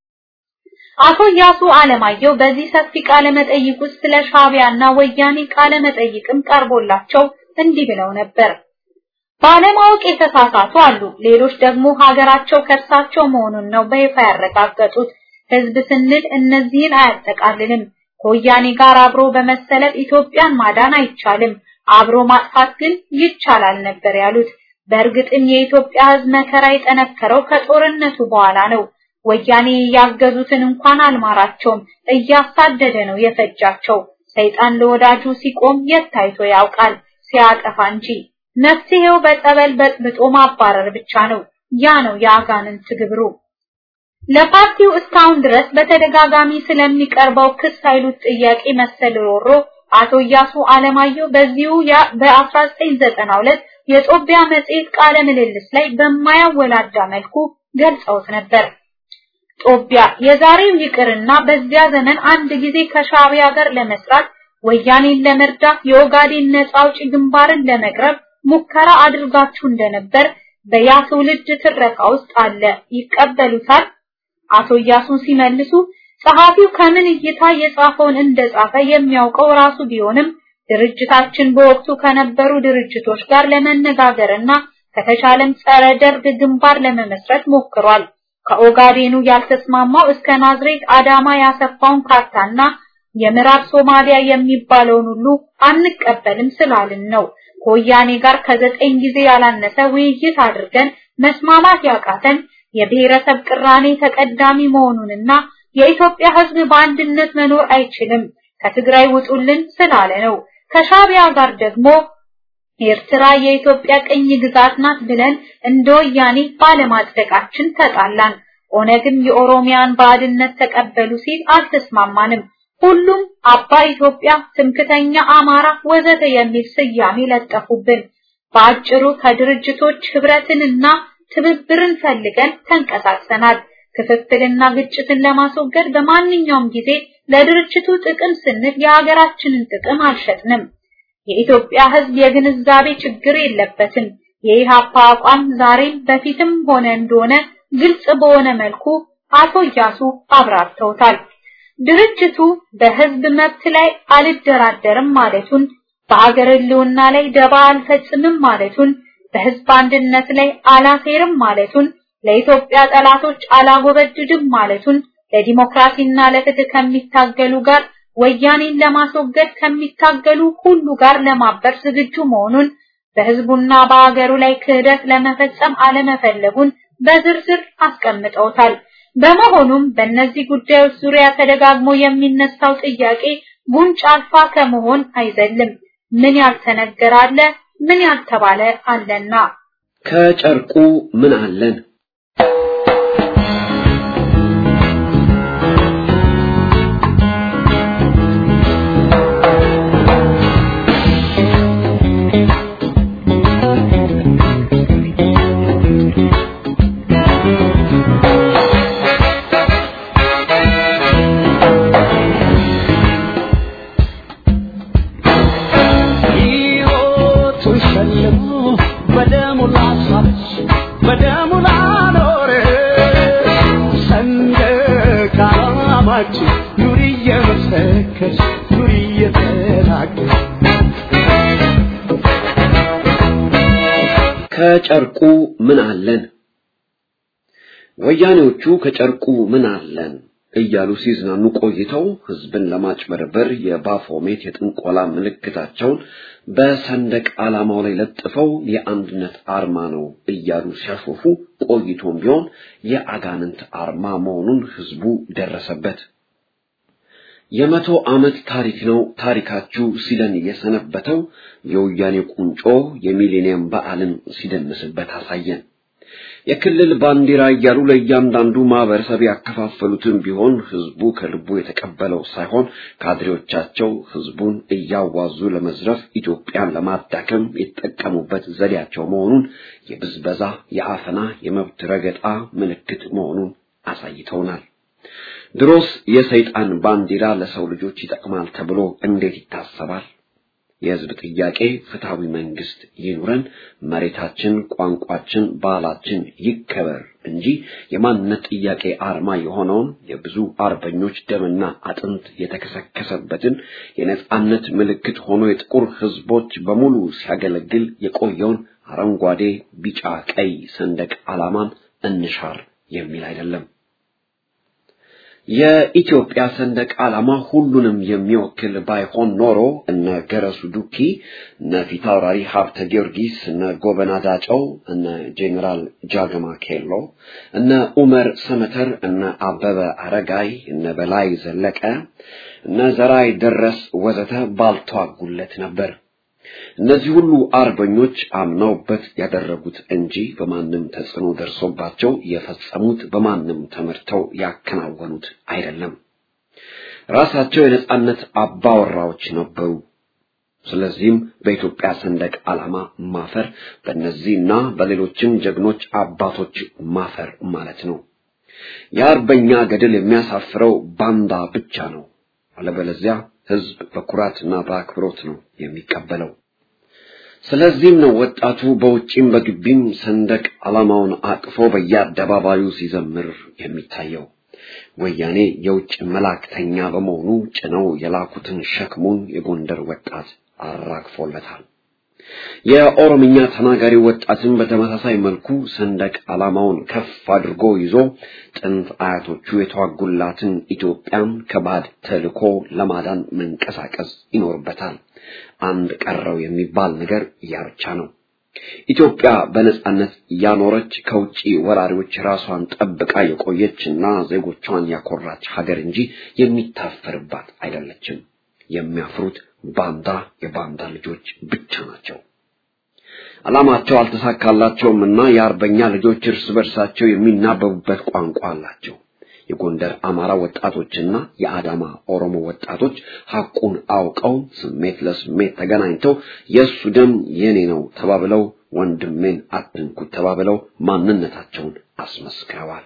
[SPEAKER 6] አቶ ያሱ አለማየሁ በዚህ ሰፊ ቃለ መጠይቅ ውስጥ ስለ ሻቢያና ወያኔ ቃለ መጠይቅም ቀርቦላቸው እንዲህ ብለው ነበር። ባለማወቅ የተሳሳቱ አሉ። ሌሎች ደግሞ ሀገራቸው ከእርሳቸው መሆኑን ነው በይፋ ያረጋገጡት። ህዝብ ስንል እነዚህን አያጠቃልልም። ከወያኔ ጋር አብሮ በመሰለፍ ኢትዮጵያን ማዳን አይቻልም፣ አብሮ ማጥፋት ግን ይቻላል ነበር ያሉት። በእርግጥም የኢትዮጵያ ህዝብ መከራ የጠነከረው ከጦርነቱ በኋላ ነው። ወያኔ ያገዙትን እንኳን አልማራቸውም፣ እያሳደደ ነው የፈጃቸው። ሰይጣን ለወዳጁ ሲቆም የት ታይቶ ያውቃል? ሲያጠፋ እንጂ። መፍትሄው በጸበል በጥብጦ ማባረር ብቻ ነው። ያ ነው የአጋንንት ግብሩ። ለፓርቲው እስካሁን ድረስ በተደጋጋሚ ስለሚቀርበው ክስ ኃይሉት ጥያቄ መሰል ሮሮ አቶ እያሱ አለማየሁ በዚሁ በ1992 የጦቢያ መጽሔት ቃለ ምልልስ ላይ በማያወላዳ መልኩ ገልጸውት ነበር። ጦቢያ የዛሬው ይቅርና በዚያ ዘመን አንድ ጊዜ ከሻቢያ ጋር ለመስራት ወያኔን ለመርዳት የኦጋዴን ነጻ አውጪ ግንባርን ለመቅረብ ሙከራ አድርጋችሁ እንደነበር በያ ትውልድ ትረካ ውስጥ አለ። ይቀበሉታል? አቶ እያሱን ሲመልሱ ጸሐፊው ከምን እይታ የጻፈውን እንደጻፈ የሚያውቀው ራሱ ቢሆንም ድርጅታችን በወቅቱ ከነበሩ ድርጅቶች ጋር ለመነጋገርና ከተቻለም ጸረ ደርግ ግንባር ለመመስረት ሞክሯል። ከኦጋዴኑ ያልተስማማው እስከ ናዝሬት አዳማ ያሰፋውን ካርታና የምዕራብ ሶማሊያ የሚባለውን ሁሉ አንቀበልም ስላልን ነው። ከወያኔ ጋር ከዘጠኝ ጊዜ ያላነሰ ውይይት አድርገን መስማማት ያቃተን የብሔረሰብ ቅራኔ ተቀዳሚ መሆኑንና የኢትዮጵያ ሕዝብ በአንድነት መኖር አይችልም ከትግራይ ውጡልን ስላለ ነው። ከሻቢያ ጋር ደግሞ ኤርትራ የኢትዮጵያ ቅኝ ግዛት ናት ብለን እንደ ወያኔ ባለማጽደቃችን ተጣላን። ኦነግም የኦሮሚያን ባዕድነት ተቀበሉ ሲል አልተስማማንም። ሁሉም አባ ኢትዮጵያ፣ ትምክተኛ አማራ ወዘተ የሚል ስያሜ ለጠፉብን። በአጭሩ ከድርጅቶች ህብረትንና ትብብርን ፈልገን ተንቀሳቅሰናል። ክፍፍልና ግጭትን ለማስወገድ በማንኛውም ጊዜ ለድርጅቱ ጥቅም ስንል የሀገራችንን ጥቅም አልሸጥንም። የኢትዮጵያ ህዝብ የግንዛቤ ችግር የለበትም። የኢሃፓ አቋም ዛሬም በፊትም ሆነ እንደሆነ ግልጽ በሆነ መልኩ አቶ እያሱ አብራርተውታል። ድርጅቱ በህዝብ መብት ላይ አልደራደርም ማለቱን፣ በሀገር ህልውና ላይ ደባ አልፈጽምም ማለቱን፣ በህዝብ አንድነት ላይ አላሴርም ማለቱን፣ ለኢትዮጵያ ጠላቶች አላጎበድድም ማለቱን፣ ለዲሞክራሲና ለፍትህ ከሚታገሉ ጋር ወያኔን ለማስወገድ ከሚታገሉ ሁሉ ጋር ለማበር ዝግጁ መሆኑን በህዝቡና በአገሩ ላይ ክህደት ለመፈጸም አለመፈለጉን በዝርዝር አስቀምጠውታል። በመሆኑም በእነዚህ ጉዳዮች ዙሪያ ተደጋግሞ የሚነሳው ጥያቄ ጉንጭ አልፋ ከመሆን አይዘልም። ምን ያልተነገረ አለ፣ ምን ያልተባለ አለና
[SPEAKER 7] ከጨርቁ ምን አለን?
[SPEAKER 4] ሕይወቱን ሸልሞ በደሙ ላሳች በደሙ ላኖረ ሰንደቅ ዓላማችን ኑሪ እየመሰከርሽ ኑሪ እየተናገርሽ
[SPEAKER 7] ከጨርቁ ምን አለን? ወያኔዎቹ ከጨርቁ ምን አለን እያሉ ሲዝናኑ ቆይተው ህዝብን ለማጭበርበር የባፎሜት የጥንቆላ ምልክታቸውን በሰንደቅ ዓላማው ላይ ለጥፈው የአንድነት አርማ ነው እያሉ ሲያሾፉ ቆይቶም ቢሆን የአጋንንት አርማ መሆኑን ህዝቡ ደረሰበት። የመቶ ዓመት ታሪክ ነው ታሪካችሁ ሲለን የሰነበተው የወያኔ ቁንጮ የሚሌኒየም በዓልን ሲደንስበት አሳየን። የክልል ባንዲራ እያሉ ለእያንዳንዱ ማህበረሰብ ያከፋፈሉትን ቢሆን ህዝቡ ከልቡ የተቀበለው ሳይሆን ካድሬዎቻቸው ህዝቡን እያዋዙ ለመዝረፍ ኢትዮጵያን ለማዳከም የተጠቀሙበት ዘዴያቸው መሆኑን የብዝበዛ፣ የአፈና፣ የመብት ረገጣ ምልክት መሆኑን አሳይተውናል። ድሮስ የሰይጣን ባንዲራ ለሰው ልጆች ይጠቅማል ተብሎ እንዴት ይታሰባል? የህዝብ ጥያቄ ፍትሃዊ መንግስት ይኑረን፣ መሬታችን፣ ቋንቋችን፣ ባህላችን ይከበር እንጂ የማንነት ጥያቄ አርማ የሆነውን የብዙ አርበኞች ደምና አጥንት የተከሰከሰበትን የነጻነት ምልክት ሆኖ የጥቁር ህዝቦች በሙሉ ሲያገለግል የቆየውን አረንጓዴ፣ ቢጫ፣ ቀይ ሰንደቅ ዓላማን እንሻር የሚል አይደለም። የኢትዮጵያ ሰንደቅ ዓላማ ሁሉንም የሚወክል ባይሆን ኖሮ እነ ገረሱ ዱኪ፣ እነ ፊታውራሪ ሀብተ ጊዮርጊስ፣ እነ ጎበና ዳጨው፣ እነ ጄኔራል ጃገማ ኬሎ፣ እነ ኡመር ሰመተር፣ እነ አበበ አረጋይ፣ እነ በላይ ዘለቀ፣ እነ ዘራይ ደረስ ወዘተ ባልተዋጉለት ነበር። እነዚህ ሁሉ አርበኞች አምነውበት ያደረጉት እንጂ በማንም ተጽዕኖ ደርሶባቸው የፈጸሙት በማንም ተመርተው ያከናወኑት አይደለም። ራሳቸው የነጻነት አባወራዎች ነበሩ። ስለዚህም በኢትዮጵያ ሰንደቅ ዓላማ ማፈር በእነዚህና በሌሎችም ጀግኖች አባቶች ማፈር ማለት ነው። የአርበኛ ገድል የሚያሳፍረው ባንዳ ብቻ ነው። አለበለዚያ ህዝብ በኩራትና በአክብሮት ነው የሚቀበለው። ስለዚህም ነው ወጣቱ በውጪም በግቢም ሰንደቅ ዓላማውን አቅፎ በየአደባባዩ ሲዘምር የሚታየው። ወያኔ የውጭ መላእክተኛ በመሆኑ ጭነው የላኩትን ሸክሙን የጎንደር ወጣት አራግፎለታል። የኦሮምኛ ተናጋሪ ወጣትን በተመሳሳይ መልኩ ሰንደቅ ዓላማውን ከፍ አድርጎ ይዞ ጥንት አያቶቹ የተዋጉላትን ኢትዮጵያን ከባድ ተልኮ ለማዳን መንቀሳቀስ ይኖርበታል። አንድ ቀረው የሚባል ነገር ያ ብቻ ነው። ኢትዮጵያ በነጻነት ያኖረች ከውጪ ወራሪዎች ራሷን ጠብቃ የቆየችና ዜጎቿን ያኮራች ሀገር እንጂ የሚታፈርባት አይደለችም። የሚያፍሩት ባንዳ የባንዳ ልጆች ብቻ ናቸው። ዓላማቸው አልተሳካላቸውም እና የአርበኛ ልጆች እርስ በርሳቸው የሚናበቡበት ቋንቋ አላቸው። የጎንደር አማራ ወጣቶችና የአዳማ ኦሮሞ ወጣቶች ሐቁን አውቀው ስሜት ለስሜት ተገናኝተው የእሱ ደም የኔ ነው ተባብለው ወንድሜን አትንኩት ተባብለው ማንነታቸውን አስመስክረዋል።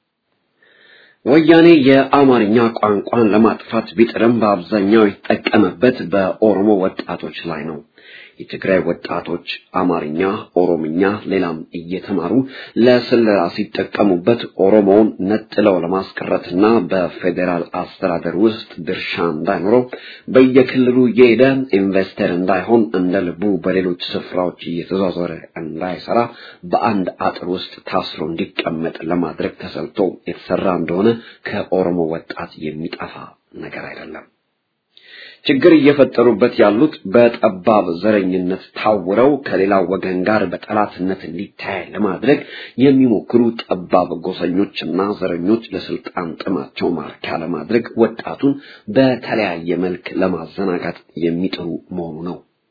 [SPEAKER 7] ወያኔ የአማርኛ ቋንቋን ለማጥፋት ቢጥርም በአብዛኛው የተጠቀመበት በኦሮሞ ወጣቶች ላይ ነው። የትግራይ ወጣቶች አማርኛ፣ ኦሮምኛ፣ ሌላም እየተማሩ ለስለላ ሲጠቀሙበት ኦሮሞውን ነጥለው ለማስቀረትና በፌዴራል አስተዳደር ውስጥ ድርሻ እንዳይኖረው በየክልሉ እየሄደ ኢንቨስተር እንዳይሆን እንደ ልቡ በሌሎች ስፍራዎች እየተዟዟረ እንዳይሰራ በአንድ አጥር ውስጥ ታስሮ እንዲቀመጥ ለማድረግ ተሰልቶ የተሰራ እንደሆነ ከኦሮሞ ወጣት የሚጠፋ ነገር አይደለም። ችግር እየፈጠሩበት ያሉት በጠባብ ዘረኝነት ታውረው ከሌላው ወገን ጋር በጠላትነት እንዲታይ ለማድረግ የሚሞክሩ ጠባብ ጎሰኞችና ዘረኞች ለስልጣን ጥማቸው ማርኪያ ለማድረግ ወጣቱን በተለያየ መልክ ለማዘናጋት የሚጥሩ መሆኑ ነው።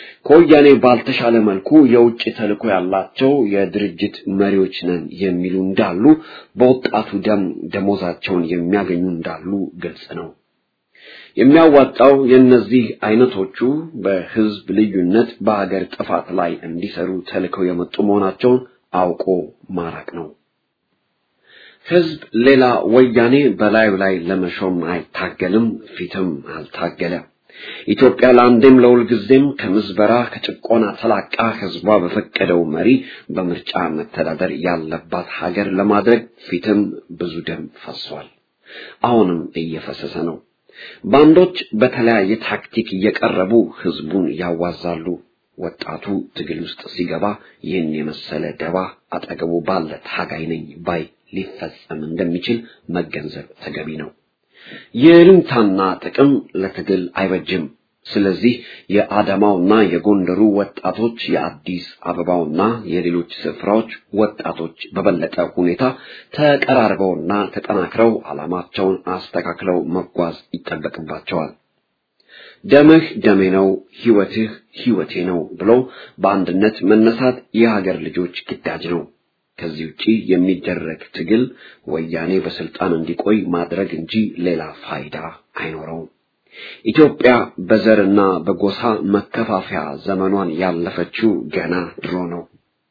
[SPEAKER 7] ከወያኔ ባልተሻለ መልኩ የውጭ ተልዕኮ ያላቸው የድርጅት መሪዎች ነን የሚሉ እንዳሉ፣ በወጣቱ ደም ደሞዛቸውን የሚያገኙ እንዳሉ ግልጽ ነው። የሚያዋጣው የእነዚህ አይነቶቹ በህዝብ ልዩነት በሀገር ጥፋት ላይ እንዲሰሩ ተልከው የመጡ መሆናቸውን አውቆ ማራቅ ነው። ህዝብ ሌላ ወያኔ በላዩ ላይ ለመሾም አይታገልም፣ ፊትም አልታገለ። ኢትዮጵያ ለአንዴም ለሁል ጊዜም ከምዝበራ ከጭቆና ተላቃ ህዝቧ በፈቀደው መሪ በምርጫ መተዳደር ያለባት ሀገር ለማድረግ ፊትም ብዙ ደም ፈሷል። አሁንም እየፈሰሰ ነው። ባንዶች በተለያየ ታክቲክ እየቀረቡ ህዝቡን ያዋዛሉ። ወጣቱ ትግል ውስጥ ሲገባ ይህን የመሰለ ደባ አጠገቡ ባለ ታጋይ ነኝ ባይ ሊፈጸም እንደሚችል መገንዘብ ተገቢ ነው። የልምታና ጥቅም ለትግል አይበጅም። ስለዚህ የአዳማውና የጎንደሩ ወጣቶች የአዲስ አበባውና የሌሎች ስፍራዎች ወጣቶች በበለጠ ሁኔታ ተቀራርበውና ተጠናክረው ዓላማቸውን አስተካክለው መጓዝ ይጠበቅባቸዋል። ደምህ ደሜ ነው፣ ህይወትህ ህይወቴ ነው ብሎ በአንድነት መነሳት የሀገር ልጆች ግዳጅ ነው። ከዚህ ውጪ የሚደረግ ትግል ወያኔ በስልጣን እንዲቆይ ማድረግ እንጂ ሌላ ፋይዳ አይኖረውም። ኢትዮጵያ በዘርና በጎሳ መከፋፈያ ዘመኗን ያለፈችው ገና ድሮ ነው።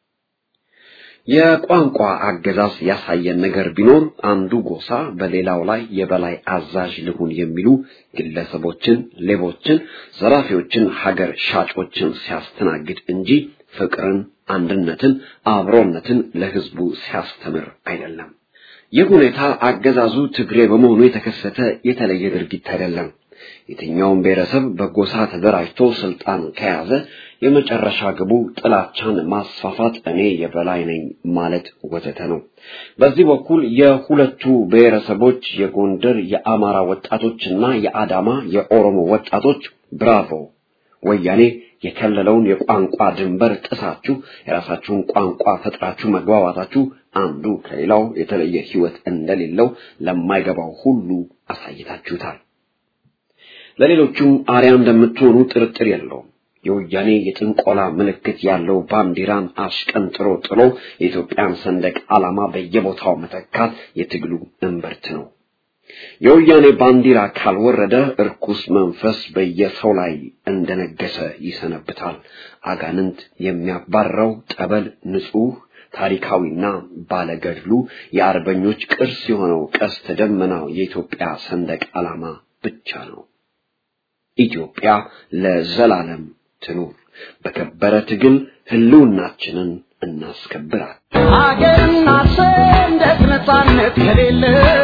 [SPEAKER 7] የቋንቋ አገዛዝ ያሳየን ነገር ቢኖር አንዱ ጎሳ በሌላው ላይ የበላይ አዛዥ ልሁን የሚሉ ግለሰቦችን፣ ሌቦችን፣ ዘራፊዎችን፣ ሀገር ሻጮችን ሲያስተናግድ እንጂ ፍቅርን፣ አንድነትን፣ አብሮነትን ለህዝቡ ሲያስተምር አይደለም። ይህ ሁኔታ አገዛዙ ትግሬ በመሆኑ የተከሰተ የተለየ ድርጊት አይደለም። የትኛውም ብሔረሰብ በጎሳ ተደራጅቶ ስልጣን ከያዘ የመጨረሻ ግቡ ጥላቻን ማስፋፋት፣ እኔ የበላይ ነኝ ማለት ወዘተ ነው። በዚህ በኩል የሁለቱ ብሔረሰቦች የጎንደር የአማራ ወጣቶችና የአዳማ የኦሮሞ ወጣቶች ብራቮ ወያኔ የከለለውን የቋንቋ ድንበር ጥሳችሁ የራሳችሁን ቋንቋ ፈጥራችሁ መግባባታችሁ አንዱ ከሌላው የተለየ ሕይወት እንደሌለው ለማይገባው ሁሉ አሳይታችሁታል። ለሌሎቹም አርያ እንደምትሆኑ ጥርጥር የለውም። የወያኔ የጥንቆላ ምልክት ያለው ባንዲራን አሽቀንጥሮ ጥሎ የኢትዮጵያን ሰንደቅ ዓላማ በየቦታው መተካት የትግሉ እምብርት ነው። የወያኔ ባንዲራ ካልወረደ እርኩስ መንፈስ በየሰው ላይ እንደነገሰ ይሰነብታል። አጋንንት የሚያባረው ጠበል ንጹሕ ታሪካዊና ባለገድሉ የአርበኞች ቅርስ የሆነው ቀስተ ደመናው የኢትዮጵያ ሰንደቅ ዓላማ ብቻ ነው። ኢትዮጵያ ለዘላለም ትኑር። በከበረ ትግል ህልውናችንን እናስከብራል።
[SPEAKER 4] ሀገርና ሰንደቅ ነፃነት ከሌለ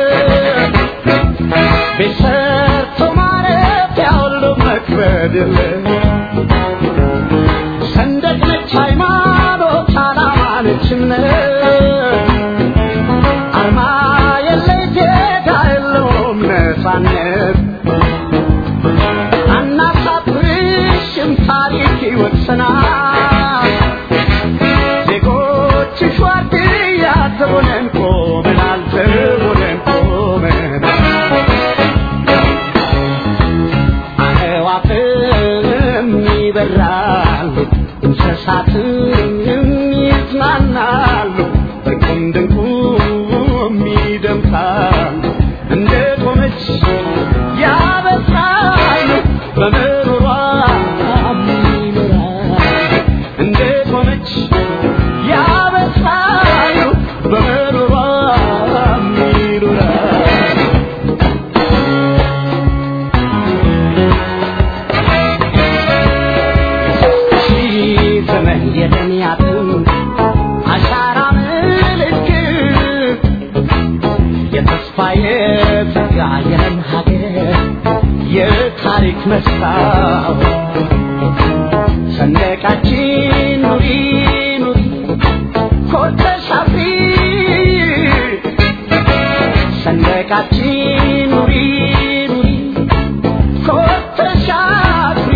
[SPEAKER 4] ቤት ሰርቶ ማረፊያ ሁሉ መክበድ የለ ሰንደቅ ነች ሃይማኖት፣ ዓላማ ነች እምነት አርማ የለ ጌታ የለውም ነፃነት አናሳፍርሽም ታሪክ ይወቅሰናል ዜጎችሽ ዋርድያ ዘቦነን ቆመናል ዘቦነን ቆመናል አዕዋፍም ይበራሉ እንስሳትም ይዝናናሉ እርቁም ድንቁም ይደምቃሉ እንደ ቆመች ያበስራሉ በምሮሯ ይኖራሉ እንደ ቆመች ያበስራሉ በምሮሯ ይኖራሉ ሺህ ዘመን የደንያትን አሻራ ምልክት የተስፋ የጸጋ የለም ሀገር የታሪክ መስታወት ሰንደቃችን ኑሪ ኑሪ ኮርተሽ አፍሪ ሰንደቃችን ኑሪ ኑሪ ኮርተሽ አፍሪ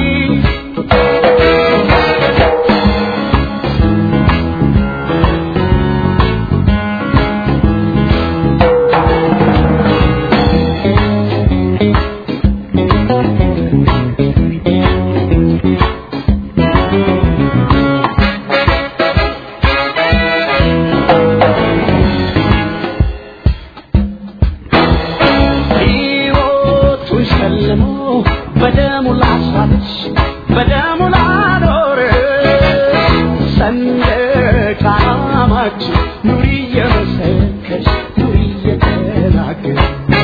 [SPEAKER 4] በደሙ ላኖር ሰንደቅ ዓላማችን ኑሪ እየመሰከርሽ ኑሪ እየተናገርሽ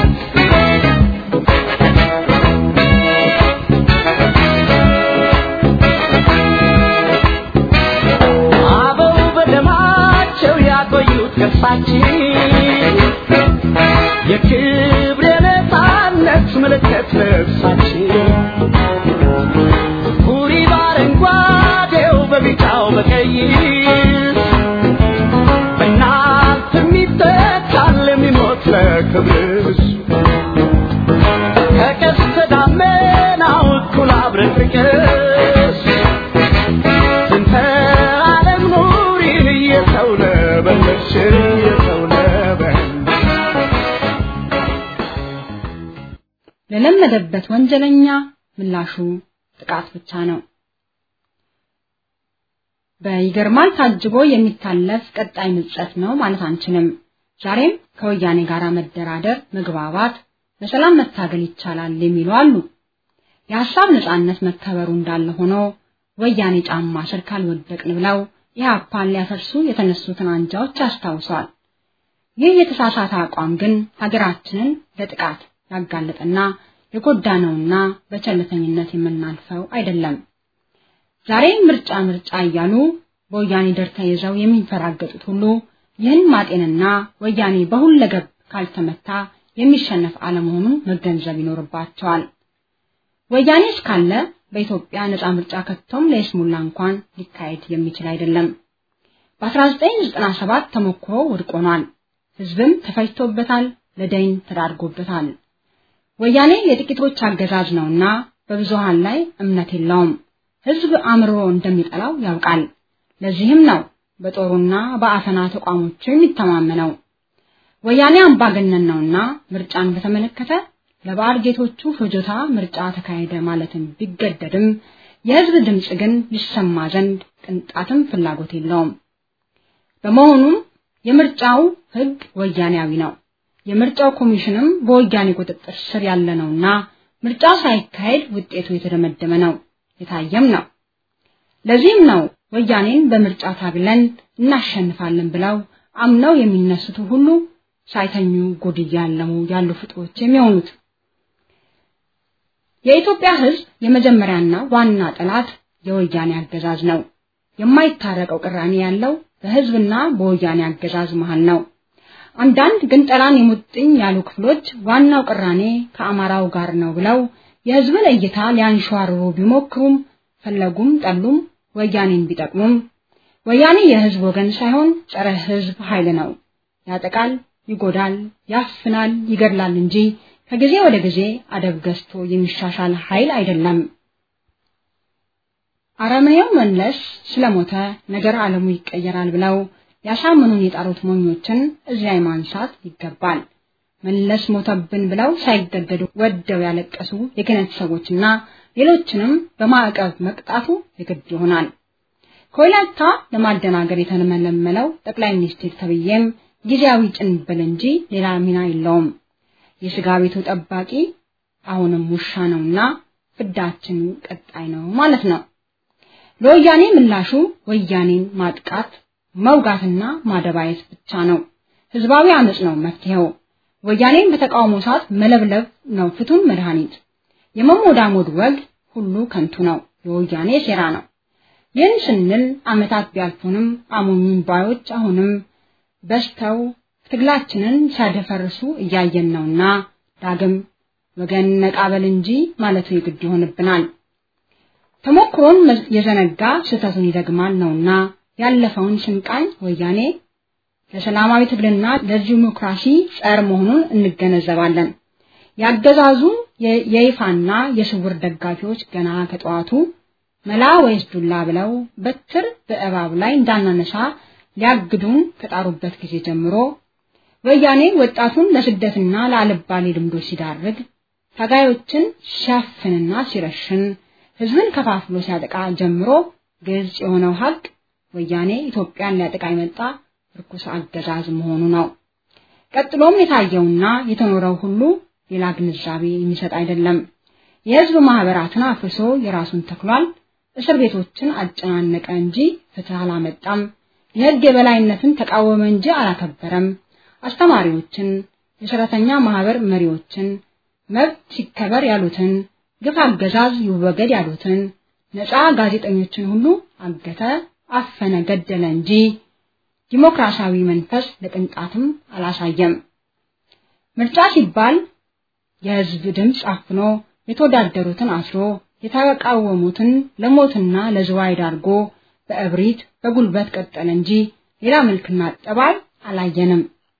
[SPEAKER 4] አበው በደማቸው ያቆዩት ቅርሳችን የክብር የነፃነት ምልክት ልብሳችን ሁሪ በአረንጓዴው በቢጫው በቀይ በእናት የሚተካል የሚሞት ለክብርሽ ከቀስተ ደመናው እኩል አብረን ፍቅርሽ ስንተ ዓለም ኑሪን እየሰው ነበለሽ እየሰው ነበለሽ
[SPEAKER 2] ለለመደበት ወንጀለኛ ምላሹ ጥቃት ብቻ ነው። በይገርማል ታጅቦ የሚታለፍ ቀጣይ ምጸት ነው ማለት አንችልም። ዛሬም ከወያኔ ጋር መደራደር፣ መግባባት፣ በሰላም መታገል ይቻላል የሚሉ አሉ። የሀሳብ ነጻነት መከበሩ እንዳለ ሆኖ ወያኔ ጫማ ስር ካልወደቅን ብለው ኢህአፓን ሊያፈርሱ የተነሱትን አንጃዎች ያስታውሷል። ይህ የተሳሳተ አቋም ግን ሀገራችንን ለጥቃት ያጋለጠና የጎዳ ነውና በቸልተኝነት የምናልፈው አይደለም። ዛሬ ምርጫ ምርጫ እያሉ በወያኔ ደር ተይዘው የሚንፈራገጡት ሁሉ ይህን ማጤንና ወያኔ በሁለገብ ካልተመታ የሚሸነፍ አለመሆኑን መገንዘብ ይኖርባቸዋል። ወያኔ እስካለ በኢትዮጵያ ነፃ ምርጫ ከቶም ለይስሙላ እንኳን ሊካሄድ የሚችል አይደለም። በ1997 ተሞክሮ ውድቅ ሆኗል። ህዝብም ተፈጅቶበታል፣ ለደይን ተዳርጎበታል። ወያኔ የጥቂቶች አገዛዝ ነውና በብዙሃን ላይ እምነት የለውም። ህዝብ አምርሮ እንደሚጠላው ያውቃል። ለዚህም ነው በጦሩና በአፈና ተቋሞቹ የሚተማመነው። ወያኔ አምባገነን ነውና ምርጫን በተመለከተ ለባዕድ ጌቶቹ ፍጆታ ምርጫ ተካሄደ ማለትን ቢገደድም የህዝብ ድምፅ ግን ይሰማ ዘንድ ቅንጣትም ፍላጎት የለውም። በመሆኑም የምርጫው ህግ ወያኔያዊ ነው። የምርጫው ኮሚሽንም በወያኔ ቁጥጥር ስር ያለ ነውና ምርጫ ሳይካሄድ ውጤቱ የተደመደመ ነው፣ የታየም ነው። ለዚህም ነው ወያኔን በምርጫ ታግለን እናሸንፋለን ብለው አምነው የሚነሱት ሁሉ ሳይተኙ ጉድ እያለሙ ያሉ ፍጡሮች የሚሆኑት። የኢትዮጵያ ህዝብ የመጀመሪያና ዋና ጠላት የወያኔ አገዛዝ ነው። የማይታረቀው ቅራኔ ያለው በህዝብና በወያኔ አገዛዝ መሃል ነው። አንዳንድ ግን ጠላን የሙጥኝ ያሉ ክፍሎች ዋናው ቅራኔ ከአማራው ጋር ነው ብለው የህዝብን እይታ ሊያንሸዋርሩ ቢሞክሩም ፈለጉም ጠሉም ወያኔን ቢጠቅሙም ወያኔ የህዝብ ወገን ሳይሆን ጸረ ህዝብ ኃይል ነው። ያጠቃል፣ ይጎዳል፣ ያፍናል፣ ይገድላል እንጂ ከጊዜ ወደ ጊዜ አደብ ገዝቶ የሚሻሻል ኃይል አይደለም። አረመኔው መለስ ስለሞተ ነገር ዓለሙ ይቀየራል ብለው ያሳምኑን የጣሩት ሞኞችን እዚያ ማንሳት ይገባል። መለስ ሞተብን ብለው ሳይገደዱ ወደው ያለቀሱ የክህነት ሰዎችና ሌሎችንም በማዕቀብ መቅጣቱ የግድ ይሆናል። ከወላይታ ለማደናገር የተመለመለው ጠቅላይ ሚኒስትር ተብዬም ጊዜያዊ ጭንብል እንጂ ሌላ ሚና የለውም። የስጋ ቤቱ ጠባቂ አሁንም ውሻ ነውና ፍዳችን ቀጣይ ነው ማለት ነው። ለወያኔ ምላሹ ወያኔን ማጥቃት መውጋትና ማደባየት ብቻ ነው። ህዝባዊ አመጽ ነው መፍትሄው። ወያኔን በተቃውሞ ሰዓት መለብለብ ነው ፍቱን መድኃኒት። የመሞዳሞድ ወግ ሁሉ ከንቱ ነው፣ የወያኔ ሴራ ነው። ይህን ስንል አመታት ቢያልፉንም አሞኙን ባዮች አሁንም በስተው ትግላችንን ሲያደፈርሱ እያየን ነውና ዳግም ወገን ነቃበል እንጂ ማለቱ የግድ ይሆንብናል። ተሞክሮን የዘነጋ ስህተቱን ይደግማል ነውና ያለፈውን ስንቃኝ ወያኔ ለሰላማዊ ትግልና ለዲሞክራሲ ጸር መሆኑን እንገነዘባለን። ያገዛዙ የይፋና የስውር ደጋፊዎች ገና ከጠዋቱ መላ ወይስ ዱላ ብለው በትር በእባብ ላይ እንዳናነሳ ሊያግዱን ከጣሩበት ጊዜ ጀምሮ ወያኔ ወጣቱን ለስደትና ለአልባሌ ልምዶች ሲዳርግ ታጋዮችን ሲያፍንና ሲረሽን ህዝብን ከፋፍሎ ሲያጠቃ ጀምሮ ግልጽ የሆነው ሀቅ ወያኔ ኢትዮጵያን ሊያጠቃ የመጣ ርኩስ አገዛዝ መሆኑ ነው። ቀጥሎም የታየውና የተኖረው ሁሉ ሌላ ግንዛቤ የሚሰጥ አይደለም። የህዝብ ማህበራትን አፍርሶ የራሱን ተክሏል። እስር ቤቶችን አጨናነቀ እንጂ ፍትህ አላመጣም። የህግ የበላይነትን ተቃወመ እንጂ አላከበረም። አስተማሪዎችን፣ የሰራተኛ ማህበር መሪዎችን፣ መብት ሲከበር ያሉትን፣ ግፍ አገዛዝ ይወገድ ያሉትን፣ ነፃ ጋዜጠኞችን ሁሉ አገተ፣ አፈነ፣ ገደለ እንጂ ዲሞክራሲያዊ መንፈስ ለቅንጣትም አላሳየም። ምርጫ ሲባል የህዝብ ድምፅ አፍኖ የተወዳደሩትን አስሮ የተቃወሙትን ለሞትና ለዝዋይ ዳርጎ በእብሪት በጉልበት ቀጠለ እንጂ ሌላ መልክና ጠባይ አላየንም።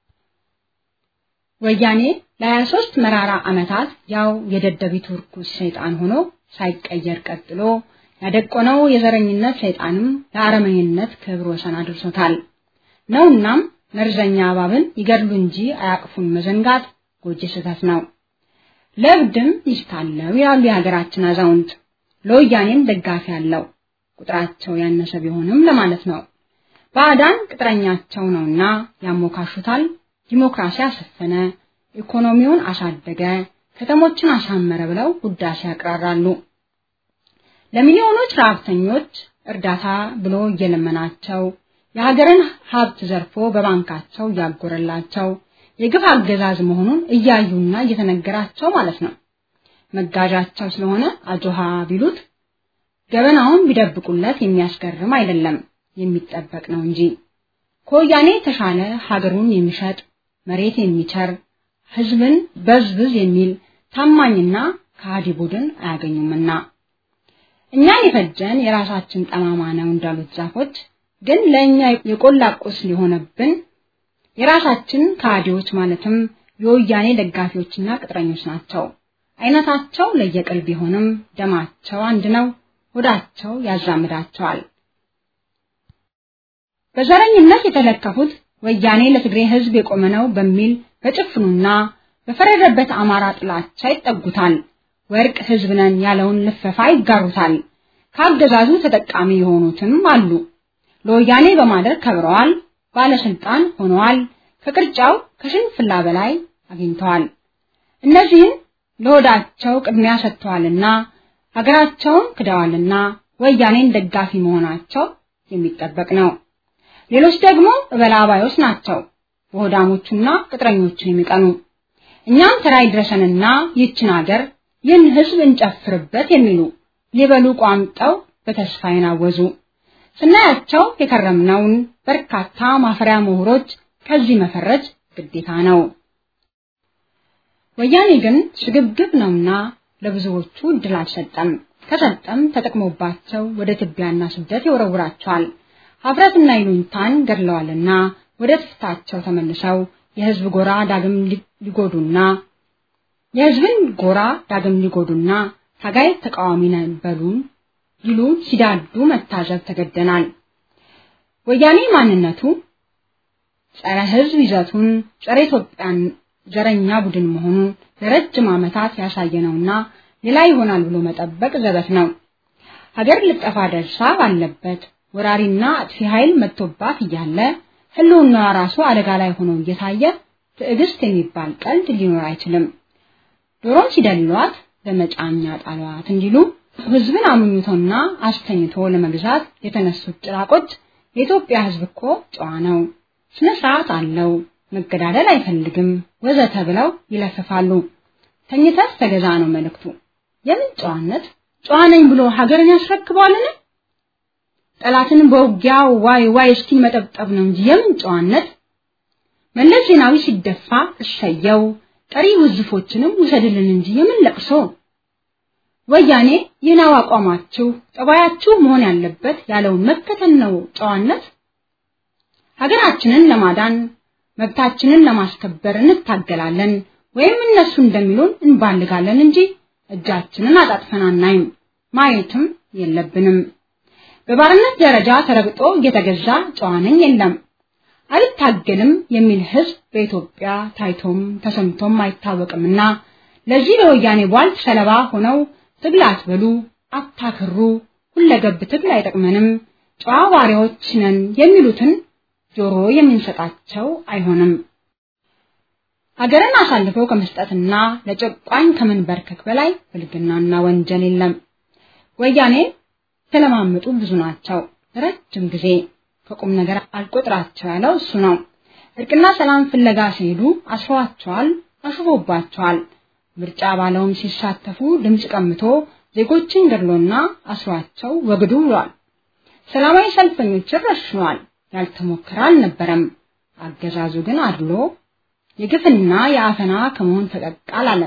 [SPEAKER 2] ወያኔ ለ23 መራራ ዓመታት ያው የደደቢቱ ርኩስ ሰይጣን ሆኖ ሳይቀየር ቀጥሎ ያደቆነው የዘረኝነት ሰይጣንም ለአረመኝነት ክብር ወሰን አድርሶታል። ነውናም መርዘኛ እባብን ይገድሉ እንጂ አያቅፉን መዘንጋት ጎጂ ስህተት ነው። ለእብድም ሚስት አለው ይላሉ የሀገራችን አዛውንት። ለወያኔም ደጋፊ አለው ቁጥራቸው ያነሰ ቢሆንም ለማለት ነው። ባዕዳን ቅጥረኛቸው ነውና ያሞካሹታል። ዲሞክራሲ አሰፈነ፣ ኢኮኖሚውን አሳደገ፣ ከተሞችን አሳመረ ብለው ውዳሴ ያቅራራሉ። ለሚሊዮኖች ረሀብተኞች እርዳታ ብሎ እየለመናቸው የሀገርን ሀብት ዘርፎ በባንካቸው እያጎረላቸው የግፍ አገዛዝ መሆኑን እያዩና እየተነገራቸው ማለት ነው። መጋዣቸው ስለሆነ አጆሃ ቢሉት ገበናውን ቢደብቁለት የሚያስገርም አይደለም፣ የሚጠበቅ ነው እንጂ ከወያኔ የተሻለ ሀገሩን የሚሸጥ መሬት የሚቸር ህዝብን በዝብዝ የሚል ታማኝና ከሃዲ ቡድን አያገኙምና እኛን የፈጀን የራሳችን ጠማማ ነው እንዳሉት ዛፎች ግን ለእኛ የቆላ ቁስል የሆነብን የራሳችን ከሃዲዎች ማለትም የወያኔ ደጋፊዎችና ቅጥረኞች ናቸው። አይነታቸው ለየቅል ቢሆንም ደማቸው አንድ ነው፣ ሆዳቸው ያዛምዳቸዋል። በዘረኝነት የተለከፉት ወያኔ ለትግሬ ህዝብ የቆመ ነው በሚል በጭፍኑና በፈረደበት አማራ ጥላቻ ይጠጉታል። ወርቅ ህዝብ ነን ያለውን ልፈፋ ይጋሩታል። ከአገዛዙ ተጠቃሚ የሆኑትም አሉ። ለወያኔ በማደር ከብረዋል፣ ባለስልጣን ሆነዋል፣ ከቅርጫው ከሽንፍላ በላይ አግኝተዋል። እነዚህን ለሆዳቸው ቅድሚያ ሰጥተዋልና ሀገራቸውን ክደዋልና ወያኔን ደጋፊ መሆናቸው የሚጠበቅ ነው። ሌሎች ደግሞ እበላባዮች ናቸው፣ በሆዳሞቹና ቅጥረኞቹን የሚቀኑ እኛም ተራይ ድረሰንና ይችን ሀገር ይህን ህዝብ እንጨፍርበት የሚሉ ሊበሉ ቋምጠው በተስፋ ይናወዙ። ስናያቸው የከረምነውን በርካታ ማፈሪያ ምሁሮች ከዚህ መፈረጅ ግዴታ ነው። ወያኔ ግን ስግብግብ ነውና ለብዙዎቹ እድል አልሰጠም። ከሰጠም ተጠቅሞባቸው ወደ ትቢያና ስደት ይወረውራቸዋል። ሀፍረትና ይሉኝታን ገድለዋልና ወደ ትፍታቸው ተመልሰው የህዝብ ጎራ ዳግም ሊጎዱና የህዝብን ጎራ ዳግም ሊጎዱና ታጋይ ተቃዋሚ ነን በሉን ይሉ ሲዳዱ መታዘብ ተገደናል። ወያኔ ማንነቱ ጸረ ህዝብ ይዘቱን ጸረ ኢትዮጵያን ዘረኛ ቡድን መሆኑን ለረጅም ዓመታት ያሳየነውና ሌላ ይሆናል ብሎ መጠበቅ ዘበት ነው። ሀገር ልጠፋ ደርሳ ባለበት ወራሪና አጥፊ ኃይል መጥቶባት እያለ ህልውናዋ ራሱ አደጋ ላይ ሆኖ እየታየ ትዕግስት የሚባል ቀልድ ሊኖር አይችልም። ዶሮን ሲደልሏት በመጫኛ ጣሏት እንዲሉ ህዝብን አምኝቶና አስተኝቶ ለመግዛት የተነሱት ጭራቆች የኢትዮጵያ ህዝብ እኮ ጨዋ ነው፣ ስነ ስርዓት አለው፣ መገዳደል አይፈልግም ወዘተ ብለው ይለፍፋሉ። ተኝተህ ተገዛ ነው መልእክቱ። የምን ጨዋነት? ጨዋ ነኝ ብሎ ሀገርን ያስረክባልን? ጠላትን በውጊያ ዋይ ዋይ እስኪል መጠብጠብ ነው እንጂ የምን ጨዋነት? መለስ ዜናዊ ሲደፋ እሰየው፣ ቀሪ ውዝፎችንም ውሰድልን እንጂ የምን ለቅሶ? ወያኔ ይህናው አቋማችሁ ጠባያችሁ መሆን ያለበት ያለውን መከተል ነው ጨዋነት። ሀገራችንን ለማዳን መብታችንን ለማስከበር እንታገላለን ወይም እነሱ እንደሚሉን እንባልጋለን እንጂ እጃችንን አጣጥፈን አናይም፣ ማየትም የለብንም። በባርነት ደረጃ ተረግጦ እየተገዛ ጨዋ ነኝ የለም አልታገልም የሚል ህዝብ በኢትዮጵያ ታይቶም ተሰምቶም አይታወቅምና ለዚህ ለወያኔ ቧልት ሰለባ ሆነው ትግል አትበሉ፣ አታክሩ፣ ሁለገብ ትግል አይጠቅመንም፣ ጨዋ ዋሪዎች ነን የሚሉትን ጆሮ የምንሰጣቸው አይሆንም። ሀገርን አሳልፈው ከመስጠትና ለጨቋኝ ከመንበርከክ በላይ ብልግናና ወንጀል የለም። ወያኔ የተለማመጡ ብዙ ናቸው። ረጅም ጊዜ ከቁም ነገር አልቆጥራቸው ያለው እሱ ነው። እርቅና ሰላም ፍለጋ ሲሄዱ አስሯቸዋል፣ አሽፎባቸዋል። ምርጫ ባለውም ሲሳተፉ ድምፅ ቀምቶ ዜጎችን ገድሎና አስሯቸው ወግዱ ብሏል። ሰላማዊ ሰልፈኞችን ረሽኗል። ያልተሞከረ አልነበረም። አገዛዙ ግን አድሎ የግፍና የአፈና ከመሆን ፈቀቅ አላለም።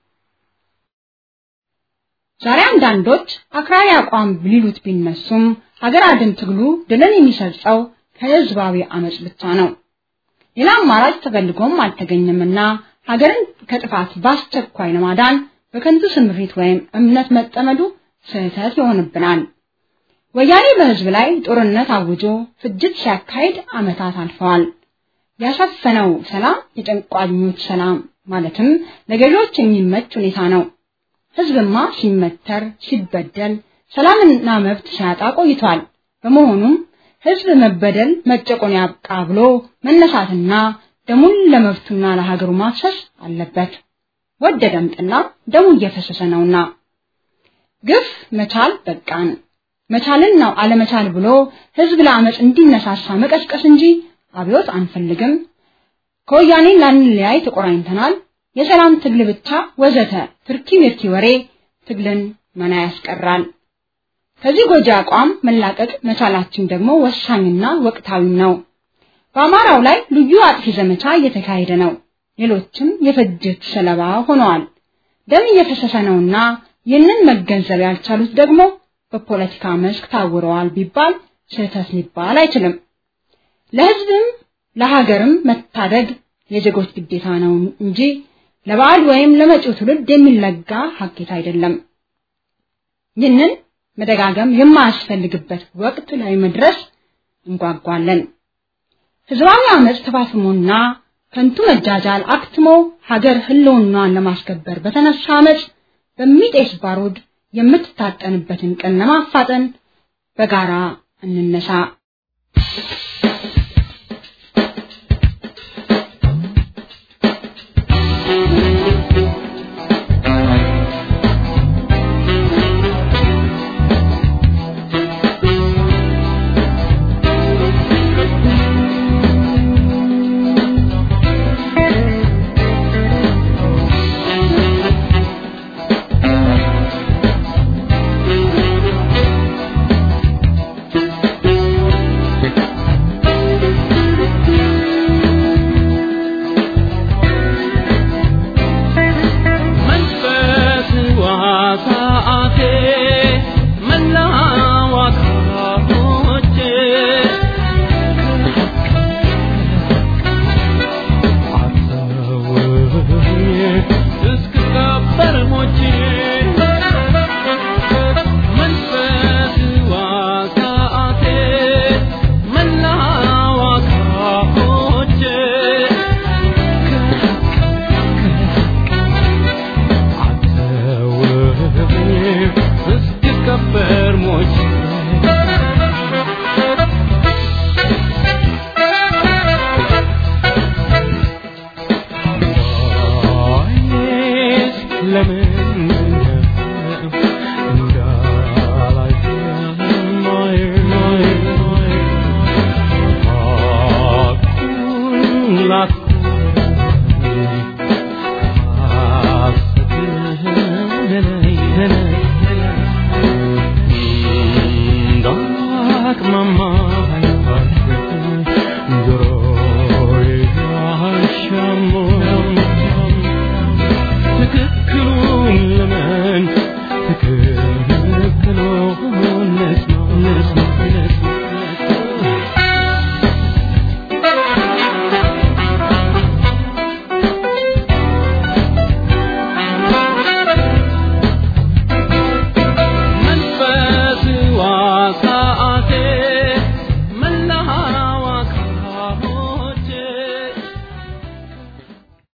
[SPEAKER 2] ዛሬ አንዳንዶች አክራሪ አቋም ሊሉት ቢነሱም ሀገር አድን ትግሉ ድልን የሚሰርጸው ከህዝባዊ አመጽ ብቻ ነው። ሌላ አማራጭ ተፈልጎም አልተገኘምና ሀገርን ከጥፋት በአስቸኳይ ለማዳን በከንቱ ስምሪት ወይም እምነት መጠመዱ ስህተት ይሆንብናል። ወያኔ በህዝብ ላይ ጦርነት አውጆ ፍጅት ሲያካሂድ ዓመታት አልፈዋል። ያሰፈነው ሰላም የጨንቋኞች ሰላም ማለትም ለገዢዎች የሚመች ሁኔታ ነው። ህዝብማ ሲመተር ሲበደል ሰላምና መብት ሲያጣ ቆይቷል። በመሆኑም ህዝብ መበደል መጨቆን ያብቃ ብሎ መነሳትና ደሙን ለመብቱና ለሀገሩ ማፍሰስ አለበት። ወደደም ጠላ ደሙ እየፈሰሰ ነውና ግፍ መቻል በቃን። መቻልን ነው አለመቻል ብሎ ህዝብ ለአመፅ እንዲነሳሳ መቀስቀስ እንጂ አብዮት አንፈልግም። ከወያኔ ላንለያይ ተቆራኝተናል። የሰላም ትግል ብቻ ወዘተ ትርኪ ምርኪ ወሬ ትግልን መና ያስቀራል። ከዚህ ጎጂ አቋም መላቀቅ መቻላችን ደግሞ ወሳኝና ወቅታዊ ነው። በአማራው ላይ ልዩ አጥፊ ዘመቻ እየተካሄደ ነው። ሌሎችም የፍጅት ሰለባ ሆነዋል። ደም እየፈሰሰ ነውና ይህንን መገንዘብ ያልቻሉት ደግሞ በፖለቲካ መስክ ታውረዋል ቢባል ስህተት ሊባል አይችልም። ለህዝብም ለሀገርም መታደግ የዜጎች ግዴታ ነው እንጂ ለበዓል ወይም ለመጪው ትውልድ የሚለጋ ሀኬት አይደለም። ይህንን መደጋገም የማያስፈልግበት ወቅት ላይ መድረስ እንጓጓለን። ህዝባዊ አመፅ ተፋፍሞና ከንቱ መጃጃል አክትሞ ሀገር ህልውናዋን ለማስከበር በተነሳ አመፅ በሚጤስ ባሩድ የምትታጠንበትን ቀን ለማፋጠን በጋራ እንነሳ።